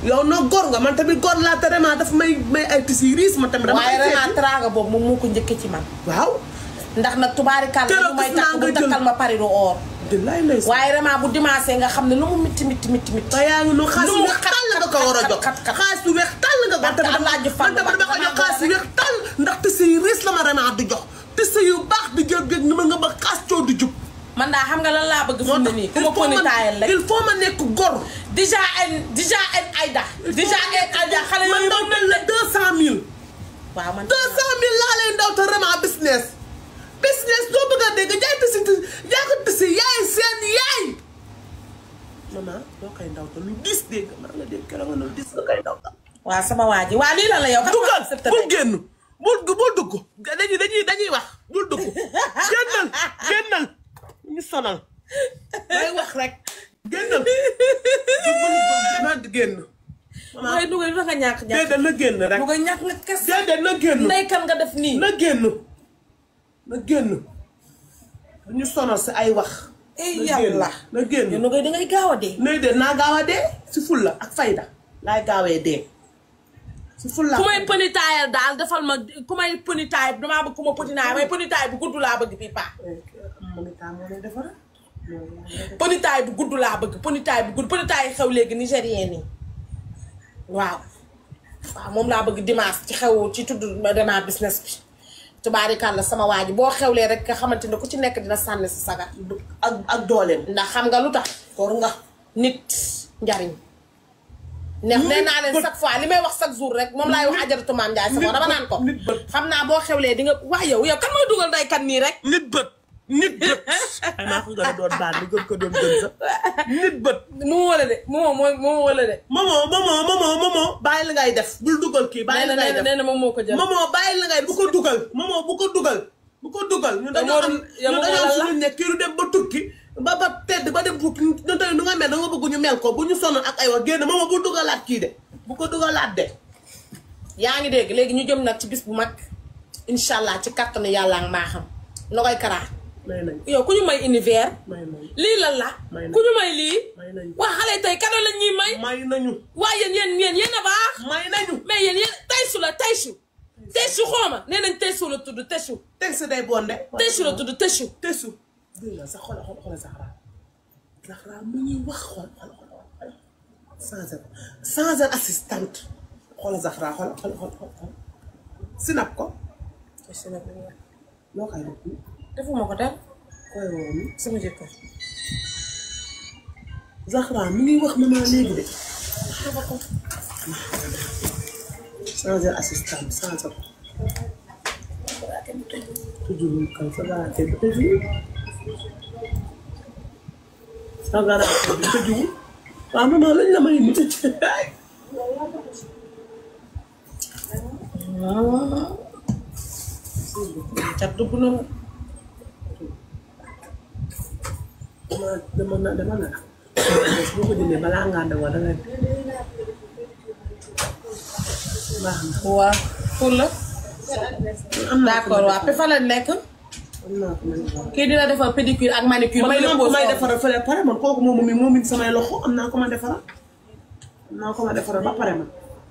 yow nag góor nga man tamit góor laa te vraiment daf may may ay tisi riis man tamit dama waaye koy vraiment seeti. teraanga boobu moom moo ko njëkkee ci man waaw ndax nag tubaarikàlla Keroog lu may gis naa takk nga bu jël- takkal ma pariru or di lay lay waaye vraiment bu dimanche nga xam ne lu mu mitti mitti mitti mitti te yaa ngi noonu xaalis lu bu mu weex xat- tàll nga ko war a xat- jox xat- xat- xaalis bu weex tàll nga ko Barke man tamit Alaaji man Fall tamit dama ko jox xaalis bu weex tàll ndax tisi yi riis la ma vraiment di jox tisi yu baax di jël géej ni ma nga ba xaas coo di jub man daa xam nga lan laa bëgg fi mu ne nii ku ma poni taayal rek il faut ma nekk góor déjà ay déjà ay ayda déjà ay ayda xale man yooyu daw mel la deux cent mille waaw man deux cent mille laa leen daw te vraiment business business doo bëgg a dégg jaay tisi jaay ko tisi yaay seen yaay maman doo koy ndaw te lu dis dégg maa nga dégg keroog nga ne lu dis nga koy ndaw ta waaw sama waa ji waaw lii lan la yow kan dugal moo accepté bul tey? génn bul bul dugg dañuy dañuy dañuy wax bul dugg génnal génnal ñu sonal day wax rek génnal na génn waaye dugal lu tax nga ñàkk ñàkk déedéet na génn rek dugal ñàkk nga kes déedéet na génn ndey kan nga def nii na génn na génn ñu sonal si ay wax ey na génn yàlla na génn yow nugay dangay gaaw a dee nay de naa gaaw a dee si fulla ak fayda laay gaawee dee si fulla ku may pëni taayal daal defal ma ku may pëni taay damaa bëgg ku ma pëni taay may pëni taay bu gudd laa bëgg fii paa monita moo lay defara pëni taay bu gudd laa bëgg pëni taay bu gudd pëni taay xew léegi nigérien yi waaw waaw moom laa bëgg dimanche ci xew ci tudd dema business bi tubaarikàlla sama waa ji boo xewlee rek nga xamante ne ku ci nekk dina sànni si sagar ak ak dooleem ndax xam nga lu tax koor nga nit njariñ neex nee naa leen chaque fois li may wax chaque jour rek moom laay wax ajaratu maam Ndiaye sama dama naan ko nit bët. xam naa boo xewlee di nga waa yow yow kan mooy dugal day kan nii rek nit bët nit bët ay maa ko gën a doon baat ni gën ko doon gën sax nit bët mu wala de mu mooy mu wala de momo momo momo momo bàyyi la ngay def bul dugal kii bàyyi nee la na ngay nee na def nee na moom moo ko jël momo bàyyi la ngay bu ko dugal momo bu ko dugal bu ko dugal ñun dañoo am yow ñun Momo dañoo am lan la? suñu nekk kii du dem ba tukki ba ba tedd ba dem bukki ñun tamit nu nga mel da nga bëgg ñu mel ko bu ñu sonn ak ay wax génn momo bu dugalaat kii de bu ko dugalaat de yaa ngi dégg léegi ñu jëm nag ci bis bu mag incha allah ci kattanu yàlla ak maa xam na koy karaa may nañ yow ku ñu may univers may nañ lii lan la May na. ku ñu may lii may nañu waa xale tey kado lañ ñuy may may nañu waa yéen yéen yéen yéen a baax may nañu mais yéen yéen taysu la taysu taysu xooma nee nañ taysu la tudd taysu teg si day bonde taysu la tudd taysu tesu dégg nga sax xoolal xoolal Zahra Zahra mu ñuy wax xool xool xool sans sans assistante xoolal Zahra xool xool xool xool sinap ko loo koy def nii defuma ko dara koy woo nii sama jëkkër Zahra mu ngi wax maman léegi de sans assistante sans ko tujjul kay sa baraate bi tëjuwul sa baraate bi tëjuwul waaw maman lañ la may ni tëj cat dugg na ma dama dama na dama na boo ko jëndee balaa ngaa dawa da nga baax na waa pour la am naa ko d'accord waa pe fa la nekk am naa ko man kii dina defar pédicure ak manicure may may la la pose may foofu. defaral fële pare man kooku moom mi moom it samay loxo am naa ko ma defaral am naa ko ma defaral ba pare man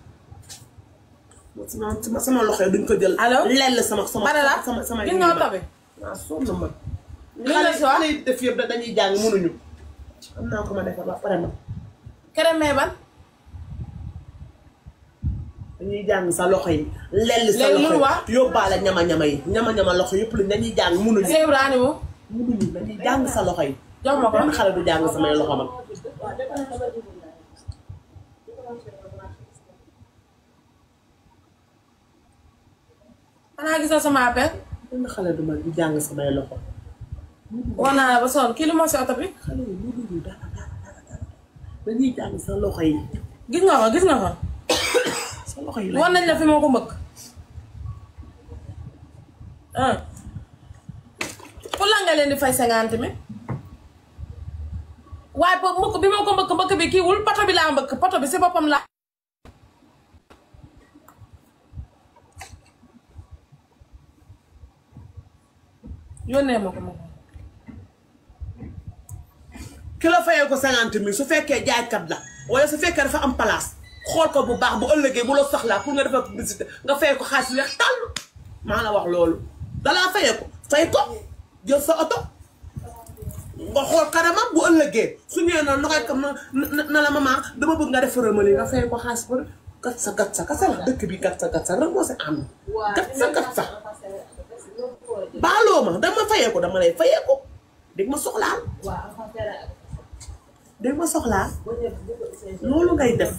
sama sama sama loxo yi duñ ko jël Allo? lell sama sama Bada la sama sama gis nga oto bi waaw sonn na ma li nga si wax xale yi def yëpp da dañuy jàng mënuñu am naa ko ma defar ba pare man kere mee ban dañuy jàng sa loxo yi lell sa Léegi loxo lu wax? yi yóbbaale ñama-ñama yi ñama-ñama loxo yëpp la dañuy jàng mënuñu Cheikh Ibrahima mo mënuñu dañuy jàng sa loxo yi jox ma ko benn xale du jàng samay loxo man xanaa gisoo sama appel benn xale du man du jàng samay loxo wax naa la ba sonn kii lu ma si oto bi xale yi mënuñu dara dara dara dara dañuy jàng sa loxo yi gis nga ko gis nga ko sa loxo yi wan nañ la fi moo ko mbëkk ah pour la nga leen di fay cinquante mille waaye po mbëkk bi moo ko mbëkk mbëkk bi kiiwul poto bi laa mbëkk poto bi si boppam laa yónnee ma ko ma ko ki la fayee ko cinquante mille su fekkee jaaykat la wala su fekkee dafa am place xool ko bu baax bu ëllëgee bu la soxlaa pour nga defal publicité nga fay ko xaalis weex tàll maa la wax loolu dalaa fayee ko fay ko jël sa oto nga xool kanamam bu ëllëgee su ñëwee noonu noxoy kam na na la maman dama bëgg nga defaral ma lii nga fay ko xaalis ba gat sa gat sa kasa la dëkk bi gat sa gat sa rek moo si am gat sa gat sa baaloo ma dama fayee ko dama lay fayee ko dégg ma soxlaal dégg ma soxlaal loolu ngay def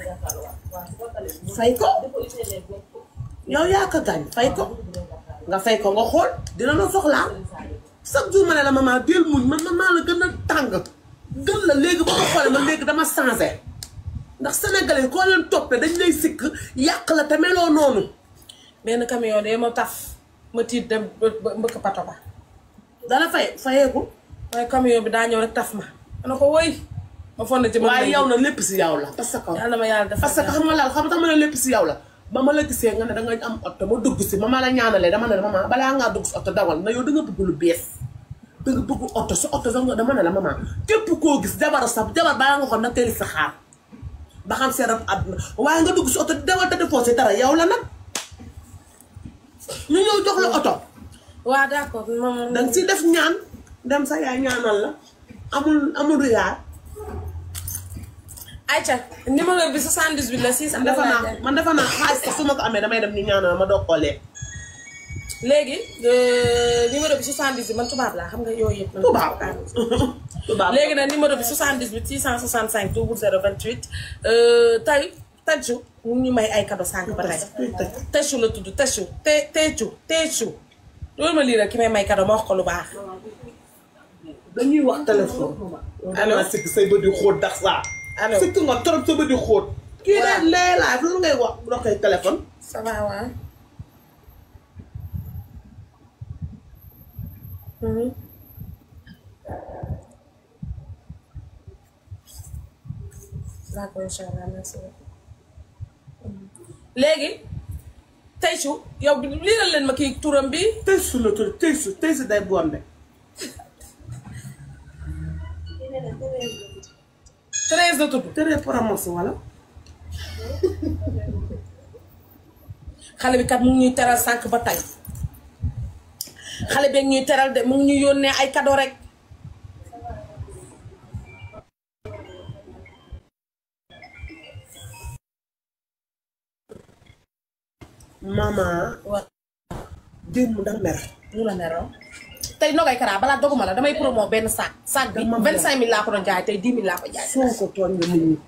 fay ko yow yaa ko gaañ fay ko nga fay ko nga xool dina la soxlaal chaque jour ma ne la maman del muñ man man maa la gën a tàng gën la léegi ba ko xoolee man léegi dama changé ndax sénégalais koo leen toppee dañ lay sikk yàq la te meloo noonu benn camion de ma taf ma tiit dem ba ba mbëkk pato ba dala fay fayeeku waaye camion bi daa ñëw rek taf ma ma ne ko woy ma fon na ci ma waaye yow na lépp si yow la parce que yàlla ma yàlla def parce que xam nga laal xam nga ma ne lépp si yow la ba ma la gisee nga ne danga am oto ma dugg si ma ma la ñaanalee dama ne la maman balaa ngaa dugg si oto dawal na yow da nga bëgg lu bees da nga bëgg oto si oto sax nga dama ne la maman képp koo gis jabar sa jabar balaa nga xool na teel sa xaar ba xam seen rab àdduna waaye nga dugg si oto dawal te defoo si dara yow la nag ñu ñëw jox la oto waaw d'accord moom danga si def ñaan dem sa yaay ñaanal la amul amul riyaar Aïcha numéro bi 78 la 6 man defa naa man defa naa xaalis sax su ma ko amee damay dem ñu ñaanal ma doog koo lekk léegi numéro bi 78 man tubaab laa xam nga yooyu yëpp. man tubaab tubaab léegi nag numéro bi 78 665 0028 tey Tadju mu ngi ñu may ay cadeau sànq ba tey. Tadju la tudd Tadju te Tadju Tadju loolu ma lii rek ki may may cadeau ma wax ko lu baax. dañuy wax téléphone. allo da sikk say bët yu xóot dax saa. allo sikk nga trop sa bët yu xóot. kii waaw daal lee laaj loolu ngay wax bu doxee téléphone. ça va waaw. d'accord incha allah merci léegi Taysu yow liiral leen ma kii turam bi tey su la tudd tey su tey su day bonde. Thérèse la tudd tere promotion wala. xale bi kat mu ngi ñuy teral sànq ba tey xale beeg ñuy teral de mu ngi ñuy yónnee ay cadeau rek maman. waaw démb da mer. ñu la neroo tey nogay karaa balaa doguma la damay promo benn sac sac bi Dama vingt cinq mille laa ko doon jaay tey dix mille laa ko jaay soo ko tooñ nga nit ñi.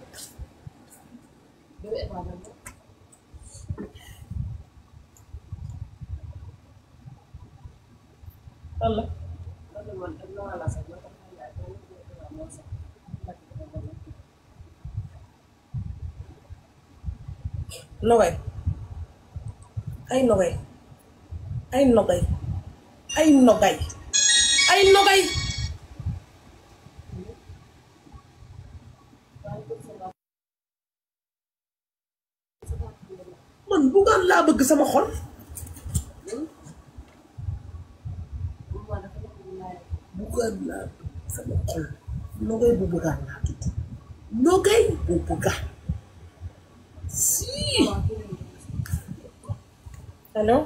walla nogay ay nogay ay nogay ay nogay ay nogay man buggaan laa bëgg sama xol. buggaan laa bëgg sama xol. nogay bu buggaan laa tudd. nogay bu buggaan. si. allo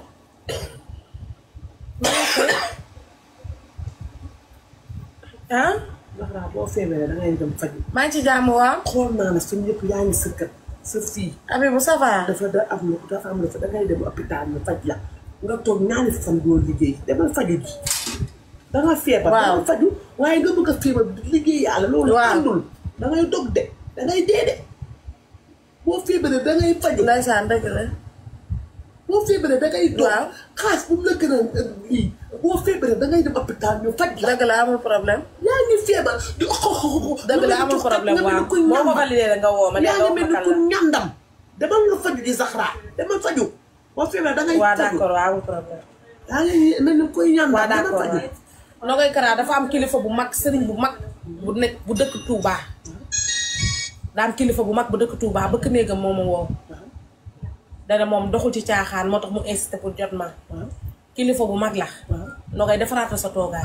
ah Zahra boo feebaree da ngay dem faj. maa ngi ci jàmm waaw xool naa ne suñu yëpp yaa ngi sa kër sa fii. Abibou ça va dafa da am lu dafa am lu fa dangay dem hôpital ñu faj la nga toog ñaari fan doo liggéey demal faju ji danga feebar Waaw. danga faju waaye nga bëgg a feebar di liggéey yàlla loolu Waaw. àndul dangay dog de dangay dee de boo feebaree dangay faju ndeysaan dëgg la boo feebaree dangay dog Waaw. xaas bu mu la gën a lii boo feebaree dangay dem hôpital ñu faj la dëgg la amul problème yaa ngi feebar di xoxoxo dëgg la amul problème waaw boo ko validé la nga woo ma ne yaa nga ngi wax mel ma ni kan ku la ñandam demal nga faju ji Zahra demal faju boo feebaree dangay waaw faju d'accord waaw amul problème yaa ngi mel ni kuy ñandam waaw demal d'accord faju Nogoy Kara dafa am kilifa bu mag sëriñ bu mag bu nekk bu dëkk Touba daa am kilifa bu mag bu dëkk Touba bëkk néegam moo ma woo dana moom doxul ci caaxaan moo tax mu insisté pour jot ma kilifa bu mag la Nogoy defaraatal sa toogaay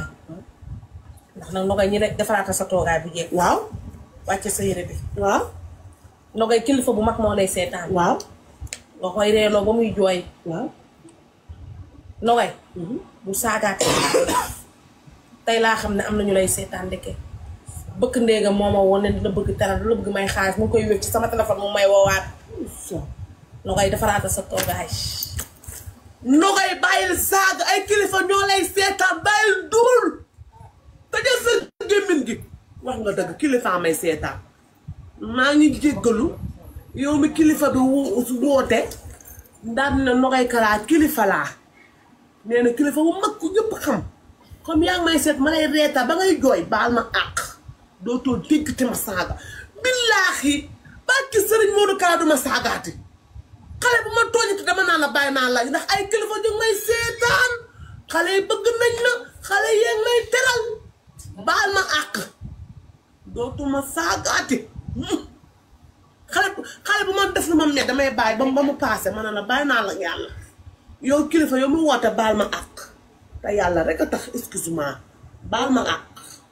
ndax nag Nogoy ñi rek defaraatal sa toogaay bu jeeg waaw wàcce sa yére bi waaw nogay kilifa bu mag moo lay seetaan waaw nga koy reeloo ba muy jooy waaw nogay bu saagaate tey laa xam ne am na ñu lay seetaan ndeke bëkk ndéegam moo ma woon ne dina bëgg teral du la bëgg may xaalis mu ngi koy wér ci sama téléphone mu may woowaat nogay defaraata sa toogaay nogay bàyyil saaga ay kilifa ñoo lay seetaan bàyyil duul tëjal sa gémmiñ gi wax nga dëgg kilifa may seetaan maa ngi jéggalu yow mi kilifa bi wo- woote daan na nogay kalaa kilifa laa nee na kilifa bu mag ku ñëpp xam comme yaa ngi may seet ma lay reeta ba ngay jooy baal ma àq dootoo dégg te ma saaga billaahi barki sëriñ Modou Kara du ma saagaati xale bu ma tooñati dama naan la bàyyi naa la ndax ay kilifa ñu ngi may seetaan xale yi bëgg nañ la xale yee may teral baal ma àq dootuma saagaati xale bu xale bu ma def lu ma met damay bàyyi ba mu ba mu paase ma ne la bàyyi naa la yàlla yow kilifa yow mu woote baal ma àq te yàlla rek a tax excuse-moi baal ma àq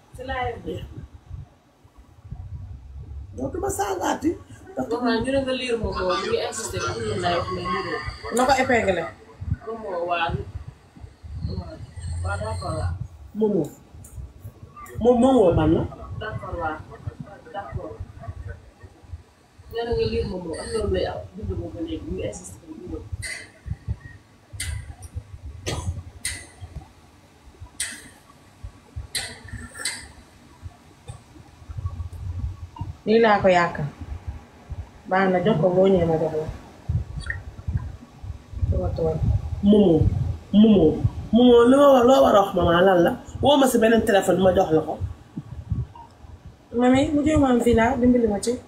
dootuma saagaati wax naa ñu ne nga liir moom moo mu ngi insisté am na lay wax mais liiroo na ko épinglé moom moo waa waa d'accord waa moomoo moom moomoo man la d'accord waa d'accord nee na nga liir moom moo am na lu lay am bind moom ba léegi mu ngi insisté liiroo lii laa ko yaakaar baax na jox ko boo ñëwee ma jox la sama tool moomoo moomoo moomoo li ma wax loo war a wax maman lan la woo ma si beneen téléphone ma jox la ko mami mu jéem a am fii laa dimbali ma ci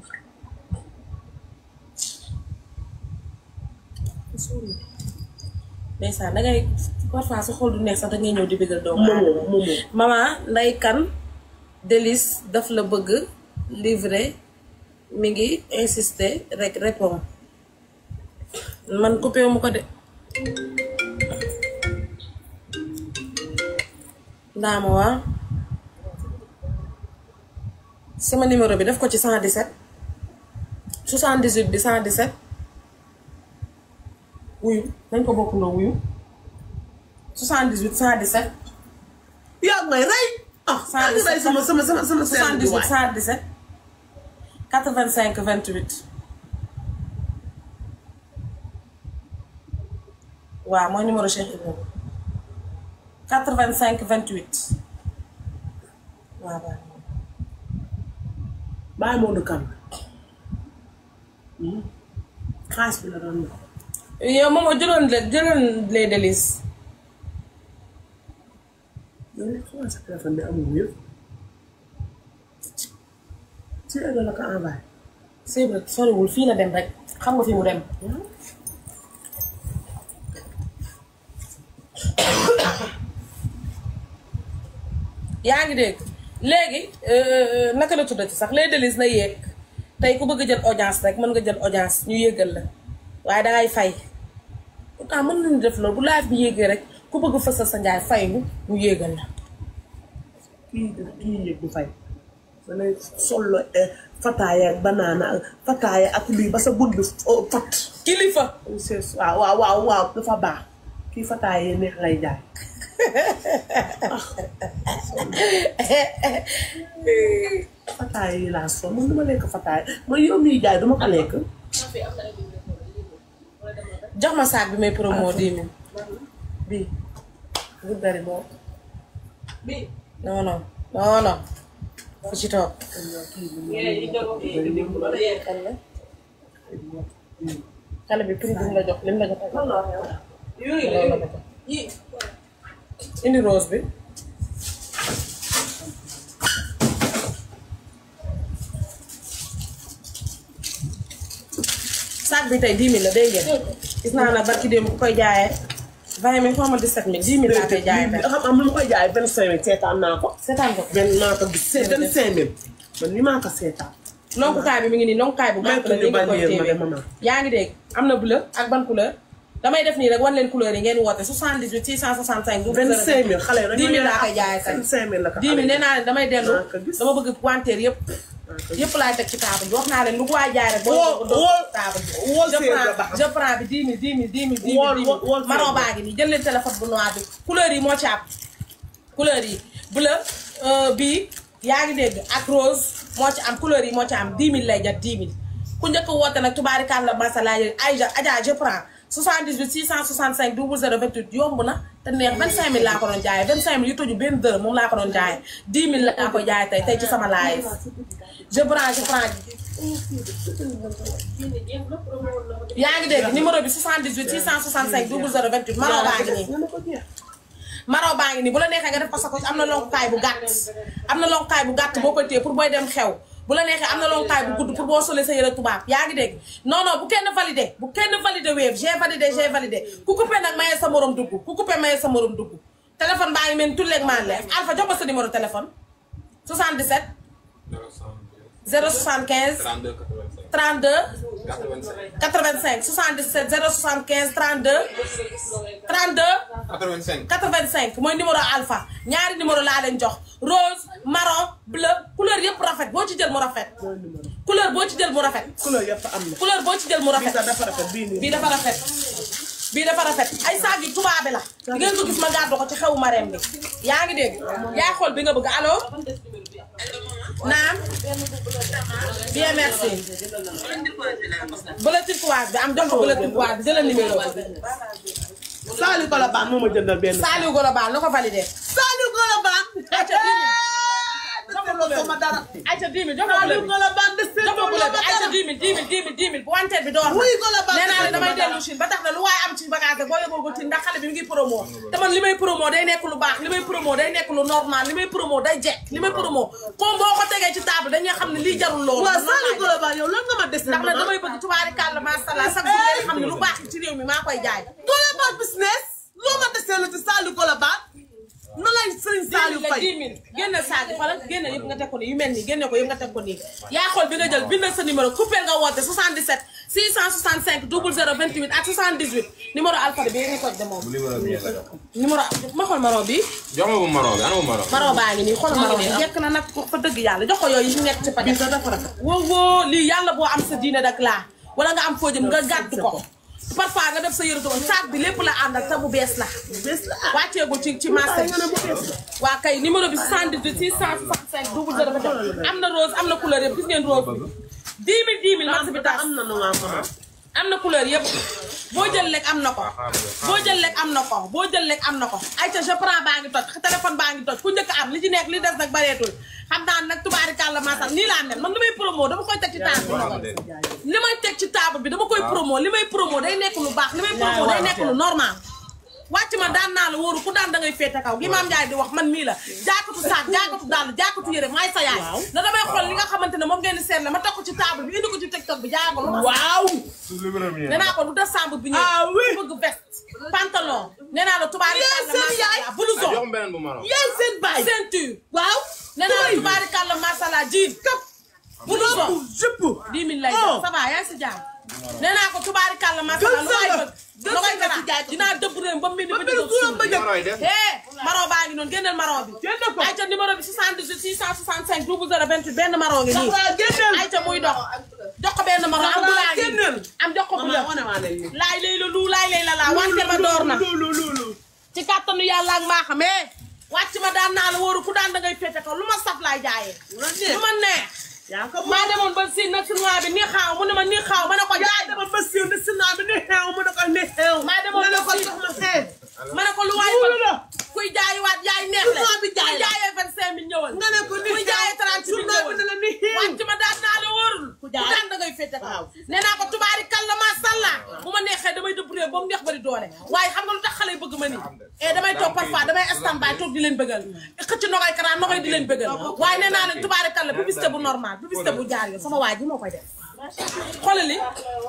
ndeysaan dangay parfois sa xol du neex sax dangay ñëw di bëggal doomu moomoo aadama moomoo maman nday kan délice daf la bëgg livrer mi ngi insister rek répond man coupé wu ma ko de ndaama waa sama numéro bi def ko ci 117 78 bi 117 wuyu nañ ko bokkundoo wuyu 78 117 yaa ngi may rey ah yaa ngi rey sama sama sama sama seen bi waay 78 117 85 28 waaw mooy numéro Cheikh Ibrahima 85 28 waaw waaw bàyyi moo du kan xaas bi la doon wax yow moom jëloon le jëloon les délices yow li xamal sa téléphone bi amul yëpp ci ëllëg la ko envoyé c'est vrai soriwul fii la dem rek xam nga fi mu dem yaa ngi dégg léegi euh, naka la tuddati sax les délices na yéeg tey ku bëgg jël audience rek mën nga jël audience ñu yéegal la waaye dangay fay pourtant mën nañu def loolu bu live bi yéegee rek ku bëgg fësal sa njaay fay ñu ñu yéegal la kii kii yëg du fay danay solo fataaya ak banaana ak fataaya ak lii ba sa bun bi oh, fat kilifa c'est waaw waaw waaw waaw dafa baax kii fataaya yi neex lay jaay fataaya yi laa sol man duma lekk fataaya man yow miy jaay duma ko lekk jox ma saag bi may promo dix mille bii bu bari boobu bi non non non non fu ci toog yéen ñi doon wax yéen di mu doon yéen kan la xale bi prix bi mu la jox lim la jox ak lan la wax yow yooyu la loolu la ko jox yi indi rose bi sac bi tey 10 000 la dégg ngeen gis naa na barki démb ku koy jaayee 20 000 xaw ma 17 000 10 000 laa koy jaayee tey xam am lu ma koy jaay vingt cinq mille seetaan naa ko seetaan ko benn maa ko gis vingt cinq mille man ni maa ko seetaan lonkukaay bi mi ngi nii lonkukaay bu baax la May ko nii nga koy ñu bañ ma de téewee maman. yaa ngi dégg am na bleu ak ban couleur damay def nii rek wan leen couleur yi ngeen woote 78 665 bu vingt cinq mille xale yi 10 000 laa koy jaayee tey vingt cinq mille la ko 10 000 nee naa leen damay dellu Ah, ka gis. dama bëgg wanteer yëpp yëpp laay teg ci table bi wax naa leen lu ko waay jaay rek boo Woo- doo woo- table bi woo je séer nga prends baax. je prends bi 10 000 10 000 10 000 10 000 Wool- 10 wool- wool 000 marron séer. baa ngi nii jël leen téléphone bu noir bi couleur yi moo ci am couleur yi bleu euh, bii yaa ngi dégg ak rose moo ci am couleur yi moo ci am 10 000 lay jar 10 000 ku njëkk a woote nag tubaarikàlla masala yi Aïja Adja je prends 78 665 00 28 yomb na te neex 25 000 laa ko doon jaayee 25 000 yu tëju benn dërëm moom laa ko doon jaayee 10 000 laa ko jaayee tey tey ci sama live je prends je prends yaa ngi dégg numéro bi 78 665 00 28 marron baa ngi nii maraw baa ngi nii bu la neexee nga def ko sa ko am na lonkukaay bu gàtt am na lonkukaay bu gàtt boo koy téye pour booy dem xew bu la neexee am na lonkukaay bu gudd pour boo solee sa yëre tubaab yaa ngi dégg non non bu kenn validé bu kenn validé wéef j'ai validé j'ai validé ku coupé nag mayee sa morom dugg ku coupé mayee sa morom dugg téléphone baa ngi mel ni tulleeg maan leef Alpha jox ko sa numéro téléphone 77 075 32 85 77 075 32 32 85. 85 mooy numéro alpha ñaari numéro laa leen jox rose marron bleu couleur yëpp rafet boo ci jël mu rafet couleur boo ci jël mu rafet couleur yëpp am na couleur boo ci jël mu bii rafet sax dafa rafet bii nii bii dafa rafet bii dafa rafet ay saag yu tubaabe la di ngeen ko gis ma gàddu ko ci xewu mareem bi yaa ngi dégg yaa xool bi nga bëgg allo naam bien merci bële turquoise bi am jox ko bële turquoise bi jëlal numéro Saliou Colobane moo ma jëndal benn Saliou Golobal na ko validé Saliou Colobane Aïcha 10 000 defaloo sama dara Aïcha 10 000 jox ko bële Saliou bi Colobane de jox ko bële bi Aïcha 10 000 10 000 10 000 10 000 bu wanteer bi door na Wuy Golobane nee naa la defal damay ma dara. dellu Chine ba tax na lu waaye am ci bagage rek boo yóbboo ko ci ndax xale bi mi ngi promo te man li may promo day nekk lu baax li may promo day nekk lu normal li may promo day jekk li may promo comme boo ko tegee ci table dañuy xam ne lii jarul loolu waaw man Saliou noonu laay def. Colobane yow lan nga ma des ndax nag damay bëgg tubaari kàlla macha allah chaque jour ngeen xam ne lu baax ci réew mi maa koy jaay Colobane business loo ma desee la ci Saliou Colobane na lay Serigne Saliou la Faye 10 000 génne saag yi xoolal génne yëpp nga teg ko nii yu mel nii génne ko yëpp nga teg ko nii yaa xool bi nga jël bindal sa numéro coupé nga woote 77 665 00 28 ak 78 numéro alphabet bi nga toj de moom numéro bi la jox. numéro ma xool maron bi jox ma bu marron bi ana bu marron. maron baa ngi nii xool maron bi jekk na nag fa dëgg yàlla jox ko yooyu yi nekk ci paquet woo woo lii yàlla boo am sa diine dak laa wala nga am foo jëm nga gàddu ko parfois nga def sa yëre doon saag bi lépp la àndal te bu bees la wàcceegul ci ci marché bi waa kay numéro bi 78 665 00 am na rose am na couleur yëpp gis ngeen rose bi 10 000 10 000 marché bi tax am na nu waa mama am na couleur yëpp boo jël lekk am na ko boo jël lekk am na ko boo jël lekk am na ko ay ca je prends baa ngi toj téléphone baa ngi toj ku njëkk am li ci nekk li des nag bareetul xam naa nag tubaarikàlla maasal nii laa mel man li may promo dama koy teg ci table bi li may teg ci table bi dama koy promo li may promo day nekk lu baax li may promo day nekk lu normal wàcc ma daan naa la wóoru ku daan da ngay féete kaw gi maam Ndiaye di wax man mii la jaakatu saak jaakatu dàll jaakatu yére maay sa yaay na damay xool li nga xamante ne moom ngeen di seetle ma teg ko ci table bi indi ko ci TikTok bi jaay ko lu ma waaw nee naa ko du décembre bi ñëw. Ah oui. bëgg veste pantalon. nee naa la tubaari Yéen kàlla seen yaay. masala blouson jox ma beneen bu marron. yaay seen baay ceinture. waaw nee naa la tubaari kàlla masala jean këpp. blouson jëpp 10 000 lay Oh. jox ça va yaa ngi si jàmm. nee naa ko tubaari kàlla masala lu waay bëgg. Gën lu koy sa nga ci jaay gën dinaa dëbb réew ba mu mel ni ba ba mel jóg ni suuf. ba jóg. Numéro yi def. eh maron baa ngi noonu génneel maron bi. Génne ko. ayca numéro bi 78 665 00 28 benn maron ngi nii. Safra génneel ayca muy dox. jox ko benn maron am bu Safra laa ngi génneel. am jox ko bu mama la. wane waa leen ni laay lay la lu laay lay la laa wante ba door na. loolu loolu ci kàttanu yàlla ak maa xamee wàcc ma daan naa la wóoru ku daan da ngay féete ko lu ma saf laay jaayee. la neex lu ma neex. yaa ko maa demoon ba si na chinois bi nii xaaw mu ne ma nii xaaw ma ne ko jaay dama ba siiw ne sinaa bi ne xeew mu ne ko ne xeew maa demoon ne ba ko siiw. jox ma xeew ma ne ko lu waay Loolu la. kuy jaayiwaat jaay neex la Chinois bi jaay kuy la. jaayee vingt cinq mille ñëwal nga ne ko ni kuy jaayee trente mille journal bi ne la ni xeew wàcc ma daan naa la wóorul ku jaay. daan da ngay féete ko Waaw. nee naa ko tubaari kàlla maa sàlla bu ma neexee damay dëbb réew ba mu neex bari doole waaye xam nga lu tax xale yi bëgg ma nii et damay toog parfois damay stand by toog di leen bëggal xëcc nogay karaan nogay di leen bëggal waaye nee naa leen tubaari kàlla publicité bu normal publicité bu jaar yoon sama waa ji moo koy def xoolal li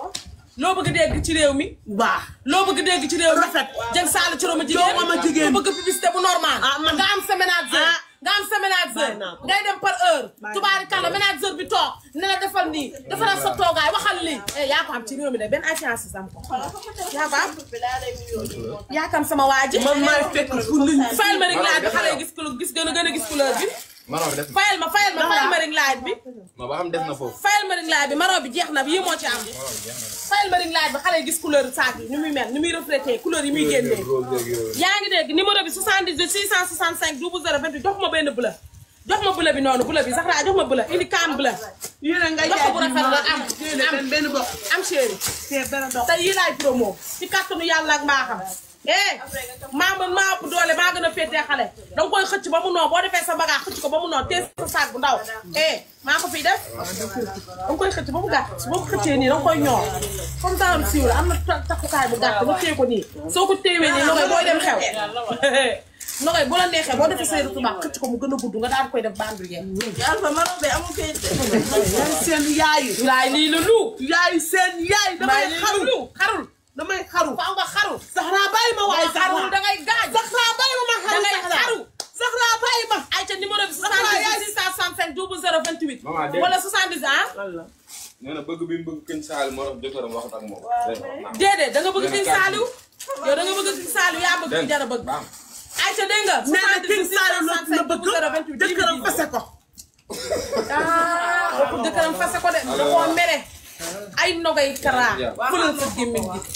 loo bëgg dégg ci réew mi baax loo bëgg dégg ci réew mi Rafet. jëng saala ci roma jigéen Joo ma jigéen. ku bëgg publicité bu normal Ah, man- nga am sa ménage Ah. nga am sa ménageur Bàyyi naa ko. ngay dem par heure Bàyyi tubaari kàlla ménageur bi toog ne la defal nii defaral sa toogaay waxal lii eh yaa ko am ci réew mi de benn influence am ko yaa ko am yaa kam sama waa ji man maay fekk fu nit ñi fayal ma ring light bi xale yi gis couleur gis gën a gën a gis couleur bi Maro bi def na. fayal ma fayal ma fayal ma ring light bi non ba xam def na foofu. fayal ma ring light bi maro bi jeex na bi yii moo ci am fayal ma ring light bi xale yi gis couleur saag yi ni muy mel ni muy reflété couleur yi muy génnee yaa ngi dégg numéro bi 78 665 0028 jox ma benn bula jox ma bula bi noonu bula bi Zahra jox ma bula indi kaan bula yéen nga Loxo jaay bu rafet la am am am benn bopp am chéri te dara dox te yii laay promo ci kàttanu yàlla ak mbaaxam eh maa mën maa ëpp doole maa gën a féetee xale danga koy xëcc ba mu noo boo defee sa bagage xëcc ko ba mu noo tee sa saag bu ndaw eh maa ko fiy def danga koy xëcc ba mu gàtt boo ko xëccee nii danga koy ñoor comme daanam siiw la am na ta- takkukaay bu gàtt nga téye ko nii soo ko téewee nii nogay booy dem xew nogay bu la neexee boo defee say tubaab xëcc ko mu gën a gudd nga daal koy def bandu yee Alpha Maro be amul kayit de. yaay seen yaay laay lii la lu yaay seen yaay damay laay lii la xaru lu xarul damay xaru faaw nga xaru Zahra bàyyi ma waaye xarul Zahra dangay gaañ Zahra bàyyi ma ma xaru dangay Zahra xaru Zahra bàyyi ma ay ca numéro bi Zahra yaay 78 665 0028 Maman, dégg wala 70 ah nee na bëgg bi mu bëgg këñ saal moo tax jëkkëram wax ak moom. déedéet da nga bëgg King Saliou yow da nga bëgg King Saliou yaa bëgg ki jara bëgg Baax ay ca dégg nga nee na King Saliou la la 78 bëgg 0028 jëkkëram fase ko ah bokkul jëkkëram fase ko de da koo mere ay nogay kara fëlal sa gémmiñ gi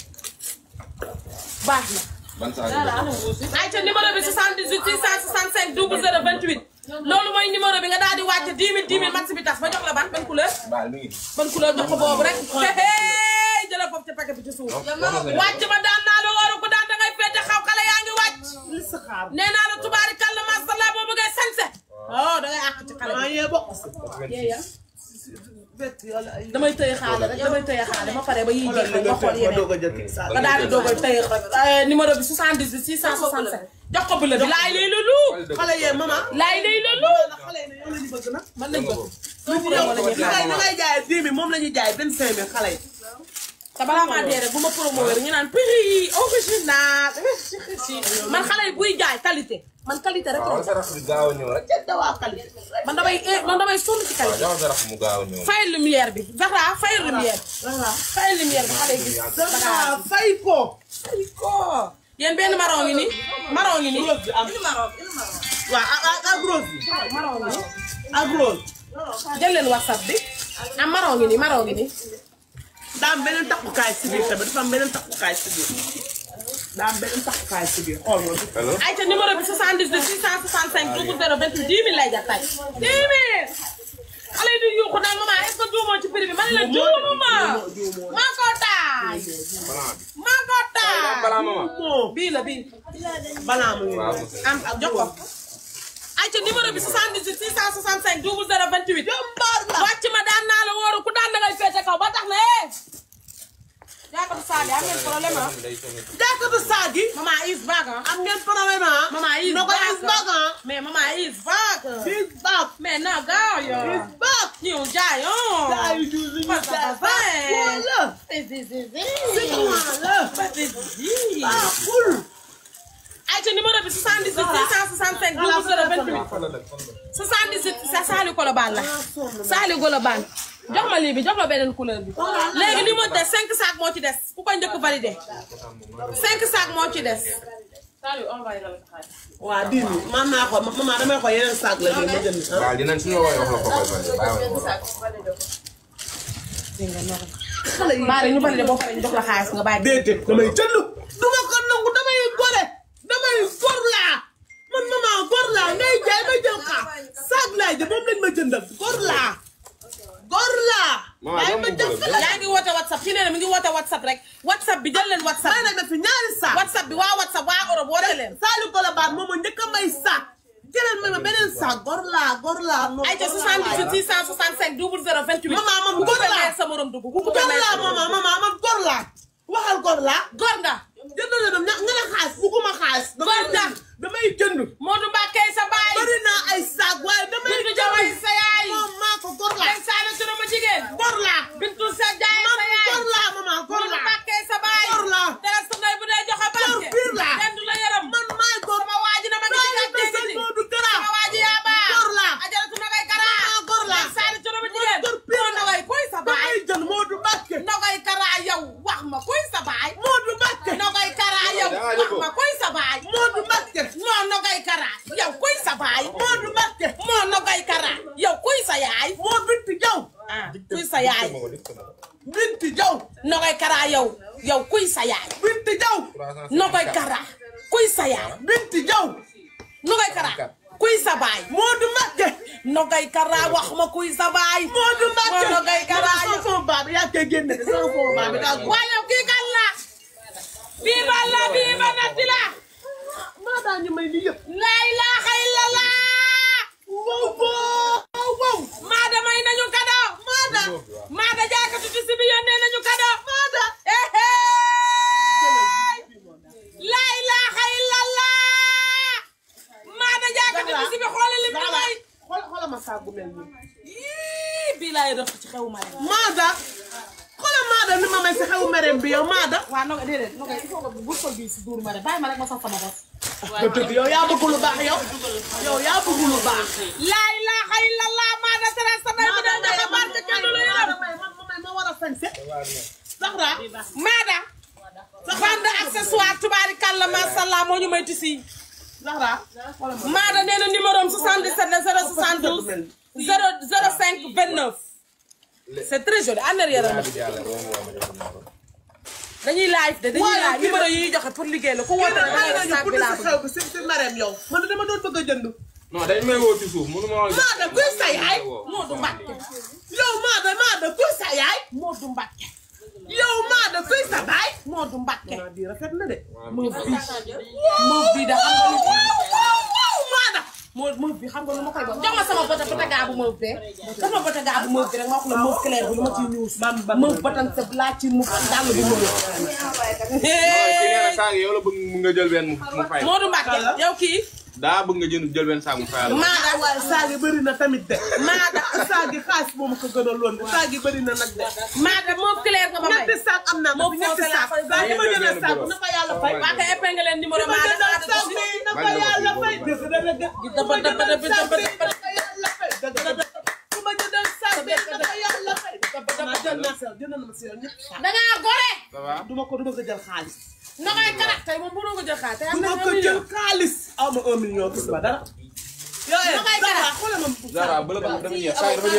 baax na ban saal bi ay ca numéro bi 78 665 0028 loolu mooy numéro bi nga daal di wàcc 10 000 10 000 max bi tas ba jox la ban ban couleur baal mi ngi. ban couleur jox ko boobu rek hey jëlal foofu ca paquet bi ci suuf wàcc ma daan naa la wóoru ko daan da ngay féete xaw xale yaa ngi wàcc li sa xaar nee naa la tubaari kàlla masalla boo bëggee sañse oh da ngay àq ci xale maa bi yee bokk yeeya fekk yàlla ay damay tëye xaale rek damay tëye xaale ma pare ba yiy jeex rek nga xool ma doog yeneen a jël King Saliou nga daal di doog a tëye rek numéro bi 78 665 jox ko bële bi laay lay lulu xale yee maman laay lay lulu xale yi yow la ñu bëgg nag man lañ bëgg yow li ngay li ngay jaayee dix mille moom la ñuy jaayee vingt cinq mille xale yi te balaa maa dee rek bu ma promouvoir ñu naan prix original man xale yi buy jaay qualité man qualité rek waaw la sa rax bi gaaw a ñëw rek. dawaa qualité man damay eh, man damay sonn ci waaw qualité jox sa rax mu gaaw a ñëw. fayal lumière bi Zahra fayal lumière fayal lumière bi xale yi gis Zahra fay ko ko yéen benn marron ngi nii marron ngi nii rose bi am Il Maro, il Maro. waaw ak ak ak rose bi marron ngi nii ak rose jël leen whatsapp bi am marron ngi nii marron ngi nii daa am beneen takkukaay si biir tamit dafa am beneen takkukaay si biir daa am beneen takkukaay si biir xool nga allo. ay ca numéro bi 78 665 0028 10 000 lay jar tay 10 000 xale yi di yuuxu naan maman est-ce que juumoo ci prix bi man la juumuma maa ko taay balaa bi. maa ko taay balaa mama. moo bii la bii balaa mu ngi waaw nii. monsieur. am ak jox ko ay ca numéro bi 78 665 0028 wàcc ma daan naa la wóoru ku daan da ngay féete kaw ba tax na eh yaakaar saa yi am ngeen problème ah jàkkatu saag yi maman is back ah am ngeen problème ah maman is no ko back is back ah mais maman is back is back mais na gaaw yo is back ñu jaay oh daa yu ju suñu Papa, jaay papa, eh. wala si si si si si wala ah ful ay ca numéro bi 78 665 0028 78 sa Saliou Colobane la Saliou Colobane jox ma lii bi jox ma beneen couleur bi léegi li mu des 5 sacs moo ci des ku ko njëkk validé 5 sacs moo ci des waa dix mille man naa ko maman damay ko yeneen saag la de ma jënd ah waaw dinañ suñu woowee wax la ko koy bàyyi xale yi baare ñu validé boo paree ñu jox la xaalis nga bàyyi déedéet damay jënd du ma ko nangu damay gore damay gor laa man maman gor laa ngay jaay ma jël xaar saag laay jël moom lañ ma jëndal gor laa gor laa Maman, waaye dama ma bëgg jël la. yaa ngi woote whatsapp kii nee na mi ngi woote whatsapp rek whatsapp bi jël leen whatsapp may na fi ñaari saag whatsapp bi waa whatsapp waa Europe woote leen Saliou Colobane moom a njëkk a may saag jëlal ma ma beneen saag gor laa gor laa non ay ca 78 665 0028 Maman, man ku góor coupé laa. may sa morom dugg ku coupé gor may laa sa morom maman maman man gor laa waxal gor laa góor nga jënd na dem ña nga ne xaalis bugguma xaalis damay Gor laa. jënd damay jënd Modou Mbacké sa baay bari naa ay saag waaye damay Bintu Jaway sa yaay moom maa ko gor laa Len Saane Touré ma jigéen gor laa Bintu sa jaay man sa yaay gor laa maman gor Modou laa Mbacké sa baay gor laa dara sa ndey bu dee joxe barke Gor pire laa. kenn du la yaram man maay gor sama waa ji na ma ngi ci Doole gàcce sëñ gi Modou Kara sama waa ji yaa yaay Binti Jaw Nogoy Kara kuy sa yaay Binti Jaw Nogoy Kara kuy sa baay Moodu Mbàkke Nogoy Kara wax ma kuy sa baay Moodu Mbàkke moo Nogoy Kara sama sama baab yaa koy génne de sama sama baab daa ko waaye yow kii kan la bii ba la bii ba natti la maa daa ñu may li yëpp la ilaha illallah wow wow wow maada may nañu kado maada maada jaakatu ci si bi yónnee nañu kado maada la ilaha illallah maada jaakatu ci si bi xoolal li mu may xool xoolal ma saagu mel nii Ii, bii laay def ci xew ma rek Maada xoolal Maada ni ma may si xewu merem bi yow Maada waaw noga déedéet noga il faut que bu sol bi si duur ma rek bàyyi ma rek ma sax sama bopp nga dëgg yow yaa bëgg lu baax yow yow yaa bëgg lu baax la ilaha illallah maada tere sa nay bu dee joxe barke kenn du la yërëm ma war a sañse Zahra maada bande accessoire tubaarikàlla masàllaa moo ñu may tisi Zahra maada nee na numéro am 77 la 072 005 29 c'est très joli en arrière la dañuy live de dañuy Waaye live kii numéro yi ñuy joxe pour liggéey la ku woote da ngay def sac bi laa si bëgg xew bi si si merem yow man dama doon bëgg a jënd non dañ may woo ci suuf mënu ma wax. Maada kuy sa yaay Moodu Mbàkke yow Maada Maada kuy sa yaay Moodu Mbàkke yow Maada kuy sa baay Moodu Mbàkke maa di rafet na de moof bi moof bi da xam nga lu waaw Maada moo moof bi xam nga lu ma koy wax jox ma sama bota bota gaa bu moof bee jox ma bota gaa bu moof bi rek ma wax la moof clair bi lu ma ciy ñuus moof botan sa laa ci mu dàll bi moof ki nee na saag yow la bëgg mu nga jël benn mu mu fay. Moodu Mbàkke yow kii daa bëgg nga jënd jël benn saag mu fayal. Maada waaye saagi bëri na tamit de Maada saagi xaalis moom ko gën a loon de saagi bëri na nag de Maada moof clair nga ma may ñetti saag am naa ko Moom fi ñetti foofu laa saag koy saa yi ma bàyyi. jëlee saag na ko yàlla fay waa kay épingle leen numéro ma Maada jëndal Maada saag bi na ko yàlla fay dëgg dëgg dëgg dëpp dëpp dëpp dëpp dëpp na ko yàlla fay dëgg dëgg su ma jëndal saag bi na ko yàlla fay ma jël naa sa jënd na ma si yow ñëpp saag dangaa gore ça va. du ma ko du ma ko jël xaalis na koy karat tey moom mënoo ko jël xaar tey du am ma na ko un jël million xaalis aw ma un million gis ma dara yooyu Na koy dara. xoolal ma Zara ba la bëgg dafa ñëw saag dafa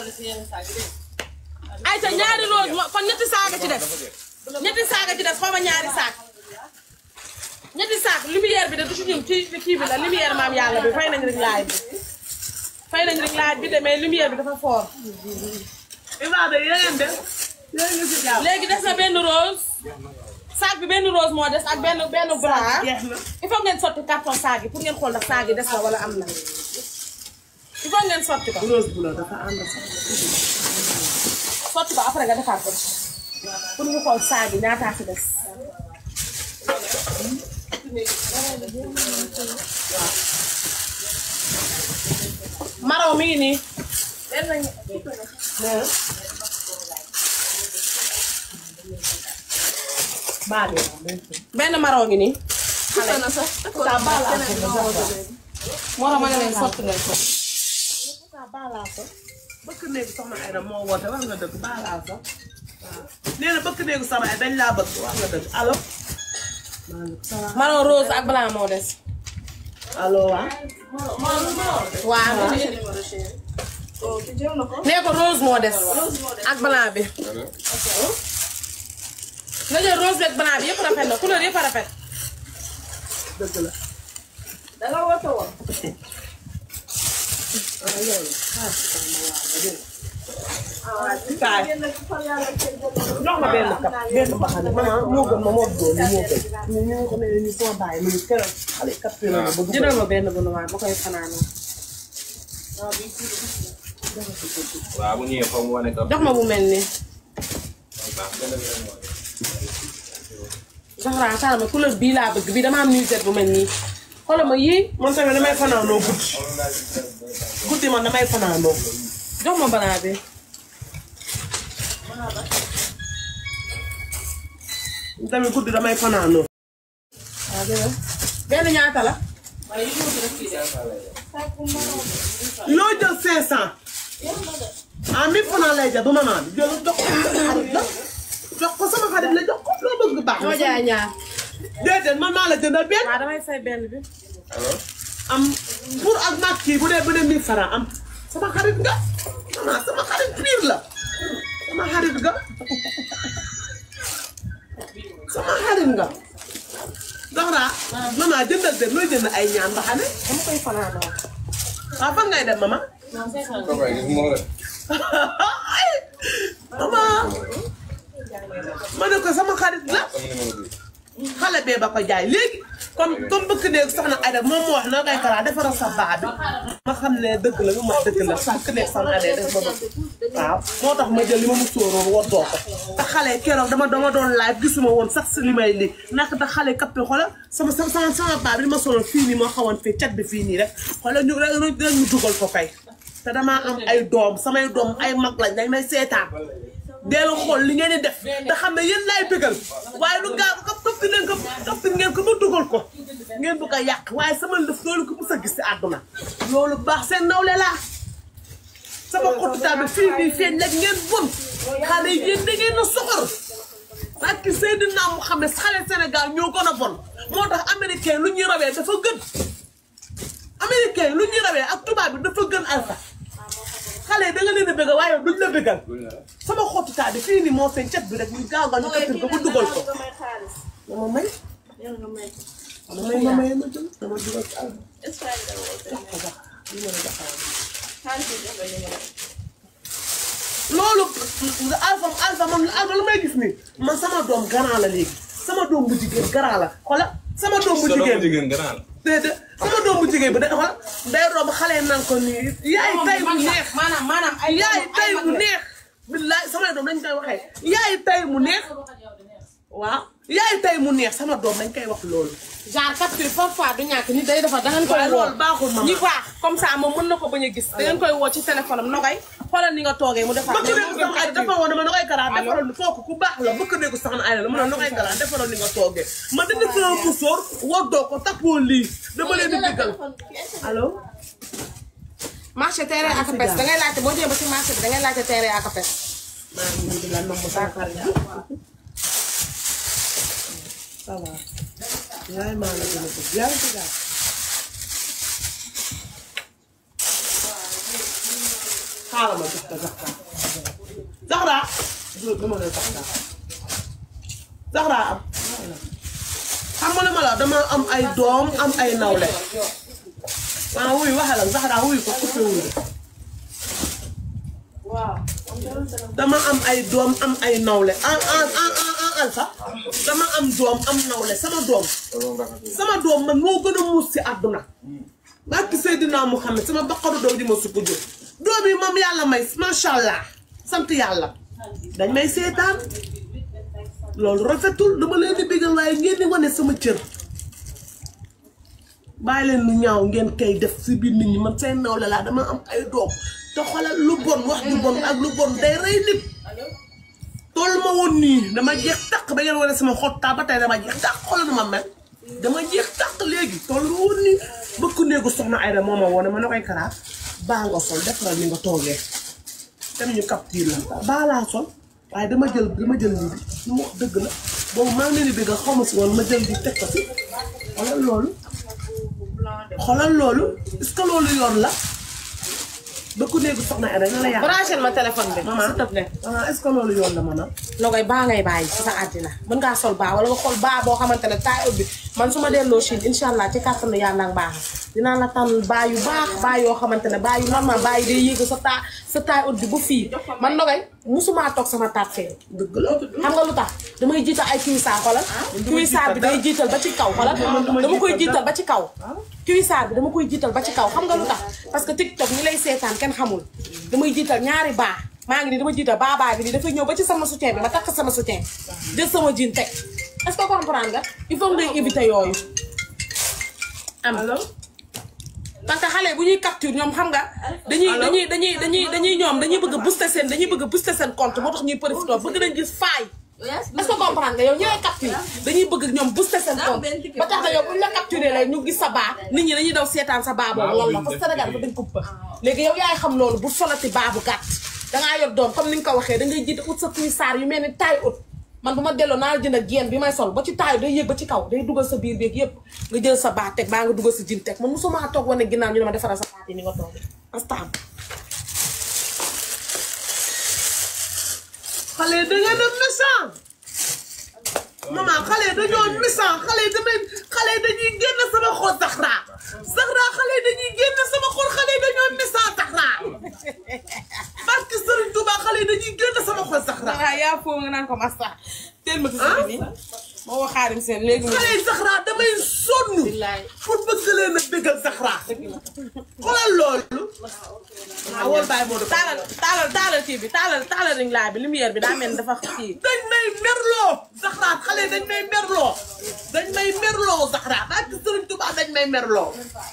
ñëw. ayca ñaari rose mo- kon ñetti saaga ci def ñetti saaga ci def xaw ma ñaari saak ñetti saak lumière bi de du ci ñun ci kii bi la lumière maam yàlla bi fay nañ rek laaj bi fay nañ rek laaj bi de mais lumière bi dafa fort Ibrahima yeneen de yéen ngi si jàmm léegi des na benn rose saak bi benn rose moo des ak benn benn bras jeex na il faut ngeen sotti carton saag yi pour ngeen xool ndax saag yi des na wala am na il faut ngeen sotti ko rose bu la dafa ànd sax sotti ko après nga defaat ko pour ñu xool saag yi ñaataa ci des maraw mi ngi nii baal yi benn maraw ngi nii na sax moo tax ma ne leen sotti leen ko bëkk néegu soxna Aïda moo woote wax nga dëgg baalaa sax waaw nee na bëkk néegu soxna Aïda dañ laa bëgg wax nga dëgg allo maraw rose ak blanc moo des allo waa waaw nee ko rose moo des ak blanc bi nga jël rose bi ak blanc bi yëpp rafet na couleur yëpp a rafet dëgg la danga woote woon. kaay jox ma benn kap benn mbaxane maman moo gën ma moo doon moo gën ñu ñu ko ne ñu sama bàyyi mu ngi keroog xale kap yi la ma bëgg jëndal ma benn bu noir ma koy fanaanoo waaw bu ñëwee foofu mu wane ko. jox ma bu mel nii Zahra xaaral ma couleur bii laa bëgg bii dama am nuisette bu mel nii xoolal ma yii man tamit damay fanaanoo guddi guddi man damay fanaanoo jox ma banaa bi tamit guddi damay fanaanoo waaw dëgg benn ñaata la loo jël 500 ah 1000 francs lay jar du maman bi jël jox ko sama xarit la jox ko sama xarit la jox ko loo bëgg baax ñoo jaay ñaar déedéet man maa la jëndal benn waaw damay fay benn bi am pour ak mag kii bu dee bu dee 1000 francs am sama xarit nga maman sama xarit pire la sama xarit nga sama xarit nga Zahra maman jëndal de looy jënd ay ñaan mbaxane dama koy fanaanoo waaw fan ngay dem mama Papa gis nga la. mama ma ne ko sama xarit la Sama numéro bi. xale bee ba ko jaay léegi comme comme bëgg néeg soxna Aida moom moo wax noo koy karaa defaral sa baa bi ma xam ne dëgg la lu ma dëgg la bëgg néeg soxna Aida def ba bëgg waaw moo tax ma jël li ma mu sóoroon woddoo ko te xale keroog dama dama doon live gisuma woon sax si li may li nak da xale kappi xoola sama sama sama sama baa bi li ma soloon fii nii moo xawoon fii cat bi fii nii rek xoola ñu rek rek ñu dugal ko kay te damaa am ay doom samay doom ay mag lañ dañ may seetaan deel xool li ngeen di def te xam ne yéen laay bëggal waaye lu gaaw ko topp leen ko topp ngeen ko ba dugal ko ngeen bëgg a yàq waaye sama lëf loolu ko mës a gis si àdduna loolu baax seen nawle laa sama xotutaa bi fii nii feeñ nag ngeen bon xale yi yéen da ngeen a soxor ak ki Seydina Muhammad xale Sénégal ñoo gën a bon moo tax américain lu ñuy rawee dafa gën américain lu ñuy rawee ak tubaab bi dafa gën alpha xale yi da nga leen a bëgg waaye duñ la bëggal sama xotutaa bi fii nii moo feeñ cet bi rek ñu gaaw gaaw ñu kattir ko ba dugal ko dama may dama may ma may ma jël dama dugal ci àll loolu alpha alpha man alpha lu may gis nii man sama doom garant la léegi sama doom bu jigéen garant la xola sama doom bu Sa doom jigéen jigéen gën a la. déedéet sama doom bu jigéen bi da xola day romb xale yi naan ko nii yaay tay bu neex maanaam maanaam ay yaay tay bu neex billaay samay doom dañ koy waxee yaay tay mu neex waaw yaay tay mu neex sama doom dañ koy wax loolu genre capture parfois du ñàkk nit day defar da ngeen koy waaye woo loolu baaxul mama ñi baax comme ça moom mën na ko bañ a gis da ngeen koy woo ci téléphone am nogay xoolal ni nga toogee mu defar bëgg néegu sax ay dafa woon dama na koy garaan defaral foofu ku baax la bëgg néegu sax na ay la mu ne na koy garaan defaral ni nga toogee ma dindi sama musóor woddoo ko tappoo lii dama leen di diggal allo marché terrain ak pes da ngay laajte boo jëlee ba ci marché bi da ngay laajte terrain ak pes maa ngi nii di la nomb sama xarit bi ça va yaay maa la gën a bëgg yaa ngi ci daal xaaral ma jox ko Zahra Zahra du dama lay Zahra Zahra am xam nga lu ma la wax dama am ay doom am ay nawle maa wuyu waxal ak Zahra wuyu ko coupé wuyu dama am ay doom am ay nawle en en en en en alpha dama am doom am nawle sama doom sama doom man moo gën a muus ci àdduna barki Seydina Muhammad sama baqaru doom ji ma sukk jur doom yi moom yàlla may macha allah sant yàlla dañ may seetaan loolu rafetul dama leen di bégal waaye ngeen di wane sama cër bàyyi leen lu ñaaw ngeen kay def si biir nit ñi man seen nawle laa dama am ay doom te xoolal lu bon wax ju bon ak lu bon day rey nit toll ma woon nii dama jeex tàq ba ngeen wane sama xottaa ba tey dama jeex tàq xoolal nu ma mel dama jeex tàq léegi toll ma woon nii bëkk néegu soxna Ayda moo ma woone ma ne koy karaa baa nga sol defaral ni nga toogee dem ñu capture la baa laa sol waaye dama jël dama jël lii bi lu mu wax dëgg la boobu maa ngi leen di bëgg xaw ma si woon ma jël di teg ko si xoolal loolu xoolal loolu est-ce que loolu yoon la bëkk néegu soxna Ayda nga la yàq branché ma téléphone bi maman s'il te plaît ah est-ce que loolu yoon la maman nogay baa ngay bàyyi ci sa àddina mën ngaa sol baa wala nga xool baa boo xamante ne taay ut bi man su ma delloo Chine incha allah ci kàttanu yàlla ak baax dinaa la tànn baa yu baax baa yoo xamante ne baa yu normal baa yi day yéeg sa taa sa taay ut bi bu fii man nogay musumaa toog sama taat fee dëgg la xam nga lu tax damay jiital ay cuissard xoolal cuissard bi day jiital ba ci kaw xoolal dama koy jiital ba ci kaw cuissard bi dama koy jiital ba ci kaw xam nga lu tax parce que TikTok ñi lay seetaan kenn xamul damay jiital ñaari baa maa ngi nii dama jiital baa baa bi nii dafay ñëw ba ci sama soutien bi ma takk sama soutien jël sama jean teg est-ce que comprendre nga il faut ngay éviter yooyu am parce que xale bu ñuy capture ñoom xam nga dañuy dañuy dañuy dañuy dañuy ñoom dañuy bëgg a booster seen dañuy bëgg a booster seen compte moo tax ñuy profité bëgg nañ gis faay est-ce que comprendre nga yow ñi lay capture dañuy bëgg ñoom booster seen compte ba tax na yow bu ñu la capturé lay ñu gis sa baa nit ñi dañuy daw seetaan sa baa boobu loolu la parce que Sénégal dafa dañ ko bëgg léegi yow yaay xam loolu bu solati baa bu gàtt dangaa yor doom comme ni nga ko waxee da ngay jiite ut sa cuissard yu mel ni taille ut man bu ma delloo naa la jënd ak génn bi may sol ba ci taayu day yéeg ba ci kaw day dugal sa biir beeg yëpp nga jël sa baa teg baa nga dugal sa jin teg man mosuma toog wane ginnaaw ñu ne ma defaral sa baat yi ni nga toog astaan xale da ngeen a méchant maman xale yi dañoo misaan xale yi damay xale yi dañuy génn sama xol Zahra Zahra xale yi dañuy génn sama xol xale yi dañoo misaan Zahra parce que Serigne Touba xale yi dañuy génn sama xol Zahra ah yaa foo nga naan ko masta teel ma si bi nii moo wax xaarim seen léegi mu xale yi Zahra damay sonn billaay pour bëgg leen a dëggal Zahra xoolal loolu ah wol bàyyi moo def taalal taalal taalal kii bi taalal taalal ring laa bi lumière bi daa mel ni dafa kii dañ may merloo Zahra xale yi dañ may merloo dañ may merloo Zahra parce que Serigne Touba dañ may merloo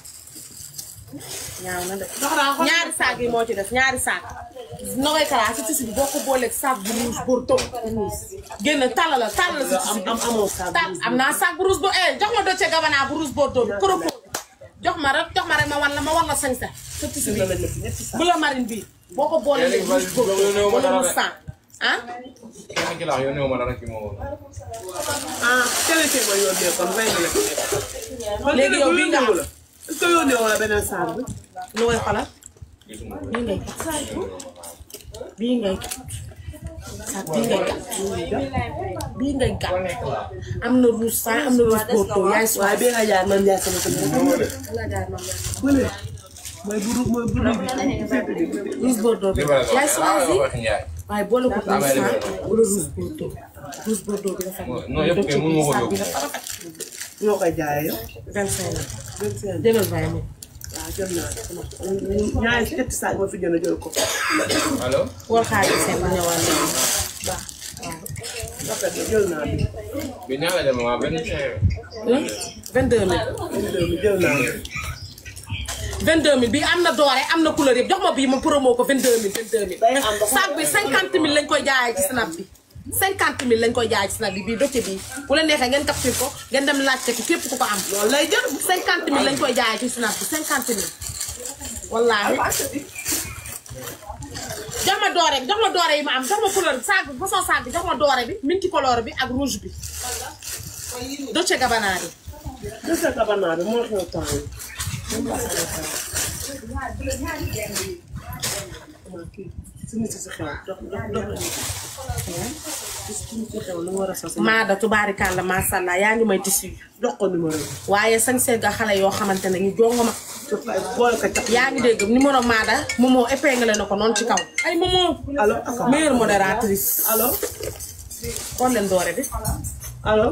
ñaaw na de Zahra xool ñaari saak yi moo ci def ñaari saak nogay kala si tisi bi boo ko booleeg saak bu rouge bordeaux génn tàllala tàllala si tisi bi am amoo saak bu tal am naa saak bu rouge bo eh jox ma docce gabana bu rouge bordeaux bi propos jox ma rek jox ma rek ma wan la ma wan la sañ sa sa tisi bi bu la marine bi boo ko boolee Léegi rouge man- bordeaux yow wala dara mu de. sang ah kenn ki la yow néew ma dara ki moo ah keneen kii ma yónnee kon may na la. Léegi yow bii nga am. est-ce que yónnee wala beneen saak bi. lu koy xolal gisuma bii ngay bii ngay saak bii ngay bii ngay gàtt am na rouge sang am na rouge bordeaux yaay si waaye bii nga jaar man jaay sama sama. bële mooy buru mooy buru bi féete bi. rouge bordeaux bi libération yaay choisi wax ñaay waaye boole ko Ah, rouge mais sang libération. wala rouge bordeaux rouge bordeaux bi dafa non yëpp kay mënu ma ko saak bi yóbbu. dafa rafet ñoo koy jaayee yow. vingt cinq la vingt cinq jëlal vingt mille waaw jot naa sama ñaari ñetti saak ma fi jënd jël ko. allo war xaalis seen bu ñëwaat léegi baax rafet na jël naa bi. bi ñaata dem waa benn cinq vingt deux mille bi jël naa bi. 22000 bi am na doore am na couleur yëpp jox ma bii ma promo ko 22000 22000. Day am ba sac bi 50000 lañ koy jaayee ci snap bi 50000 lañ koy jaayee ci snap bi bii doce bii bu la neexee ngeen capture ko ngeen dem laajte ko képp ku ko am. loolu lay jël. 50000 lañ koy jaayee ci snap bi 50000 wallaahi. jox ma doore bi jox ma doore yi ma am jox ma couleur bi sac bi façon sac bi jox ma doore bi minti couleur bi ak rouge bi doce gabanaa bi. Dese kabanaa bi moo xew temps yi. si nit si xew dox dox dox la si nit si xew lu war a sos. Maada tubaarikàlla macha allah yaa ngi may tissu jox ko numéro bi. waaye sañ seet nga xale yoo xamante ne ñu jongo ma surtout ay boole ko cax. yaa ngi dégg numéro Maada Momo épinglé na ko noonu ci kaw ay Momo allo aka meilleure modératrice allo xool leen doore bi allo.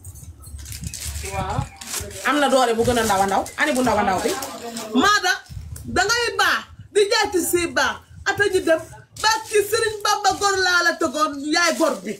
am na doore bu gën a ndaw a ndaw ani bu ndaw a ndaw bi Maada dangay baax di jaay ci si baax ata ñu dem ba ci Serigne Bamba gor laa la tegoon yaay gor bi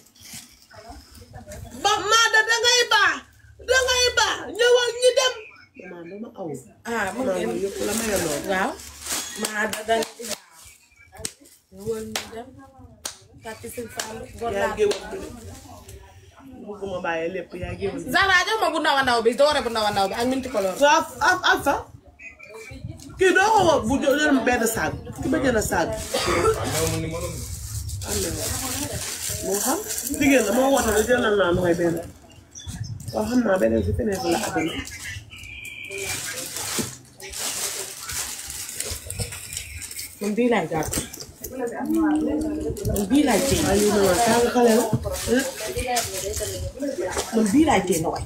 ba Maada dangay baax dangay baax ñëwal ñu dem. maa dama aw. ah mu maa ngi ngi yëpp la may lool. waaw Maada da ñëwal ñu dem kàtti sëñ Fall gor yaa laa géwal bi bëgguma bàyyi lépp yaa géwal bi. Zara jox ma bu ndaw a ndaw bi doore bu ndaw a ndaw bi ak minti color waaw am am fa kii doo ko woo bu jo jël benn saag ki ba jënd saag waaw mu numéro bi. moo xam jigéen la moo woote ne jëlal naa mooy benn waaw xam naa beneen si feneen la àdduna man bii laay gàtt man bii laay téye waaye yow nag tàng xale la man bii laay téye na waay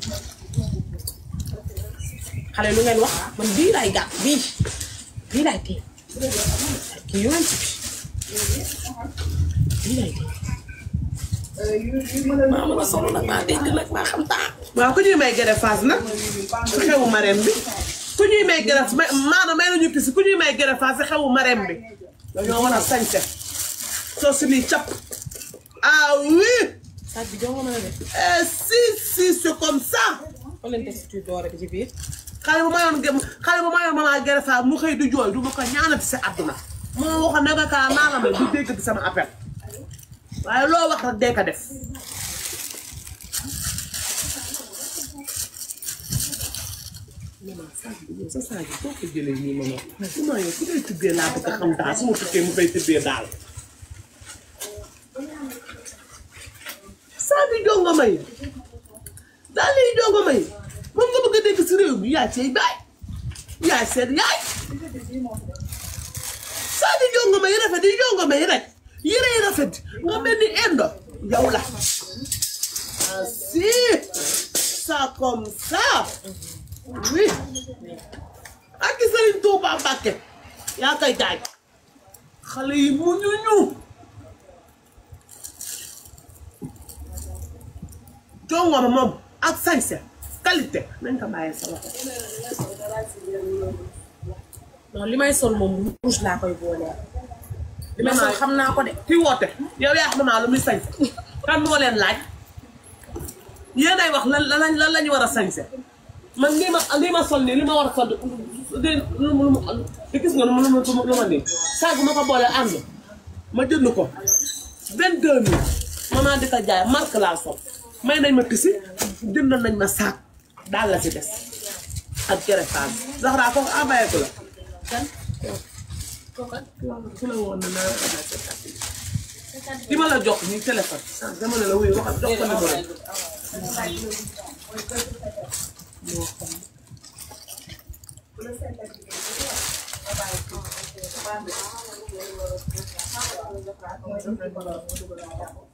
xale lu ngeen wax man bii laay gàtt bii bii laay téye kii yoon ci bii laay téye maa mën a solo nag maa dégg nag maa xam taa waaw ku ñuy may gere faas nag si xewu marem bi ku ñuy may gere maanaam may nañu pisi ku ñuy may gere faas si xewu marem bi dañoo war a sañse soo si nii cap ah oui sac bi jongo mën a def eh, si si c'est comme ça xool leen texture doore bi ci biir xale bu mayoon gem xale bu mayoon mama gere faas mu xëy di jooy du ma ko ñaanati si àdduna moo waxoon ne nga kaa naa la may du dégg di sama appel waaye loo wax rek dee ko def sa saa ji foo ko jëlee nii ma ma su ma yow fu ngay tibbee laa bëgg a xam daal su ma tukkee mu fay tibbee daal saa bi jongo may daal liy jongo may moom nga bëgg a dégg si réew mi yaay sey baay yaay seen yaay saa di jongo may rafet di jongo may rek yére yi rafet nga mel ni indo yow la Merci. Ça comme ça. Oui. ak Sëriñ Tuuba Mbàkke yaa koy jaay xale yi mu ñu ñu jongoma moom ak sañse qualité nañ ko bàyyee sa loxo non li may sol moom rouge laa koy booleel. li may sol xam naa ko de. ki woote yow yaa xam naa lu muy sañse kan moo leen laaj yéenay wax lan lan lan la ñu war a sañse man lii ma lii ma sol nii li ma war a sol de lu mu lu mu di gis nga lu mu lu mu lu ma nii saag ma ko boole ànd ma jënd ko vingt deux mille maman di ko jaay marque laa sol may nañ ma tisi jënd nañ ma saag daal la ci des ak kerefaan Zahra foofu envoyé ko la kan ku la woon na naa ki ma la jox nii téléphone ah dama ne la wuyu waxal jox ko numéro Thank you.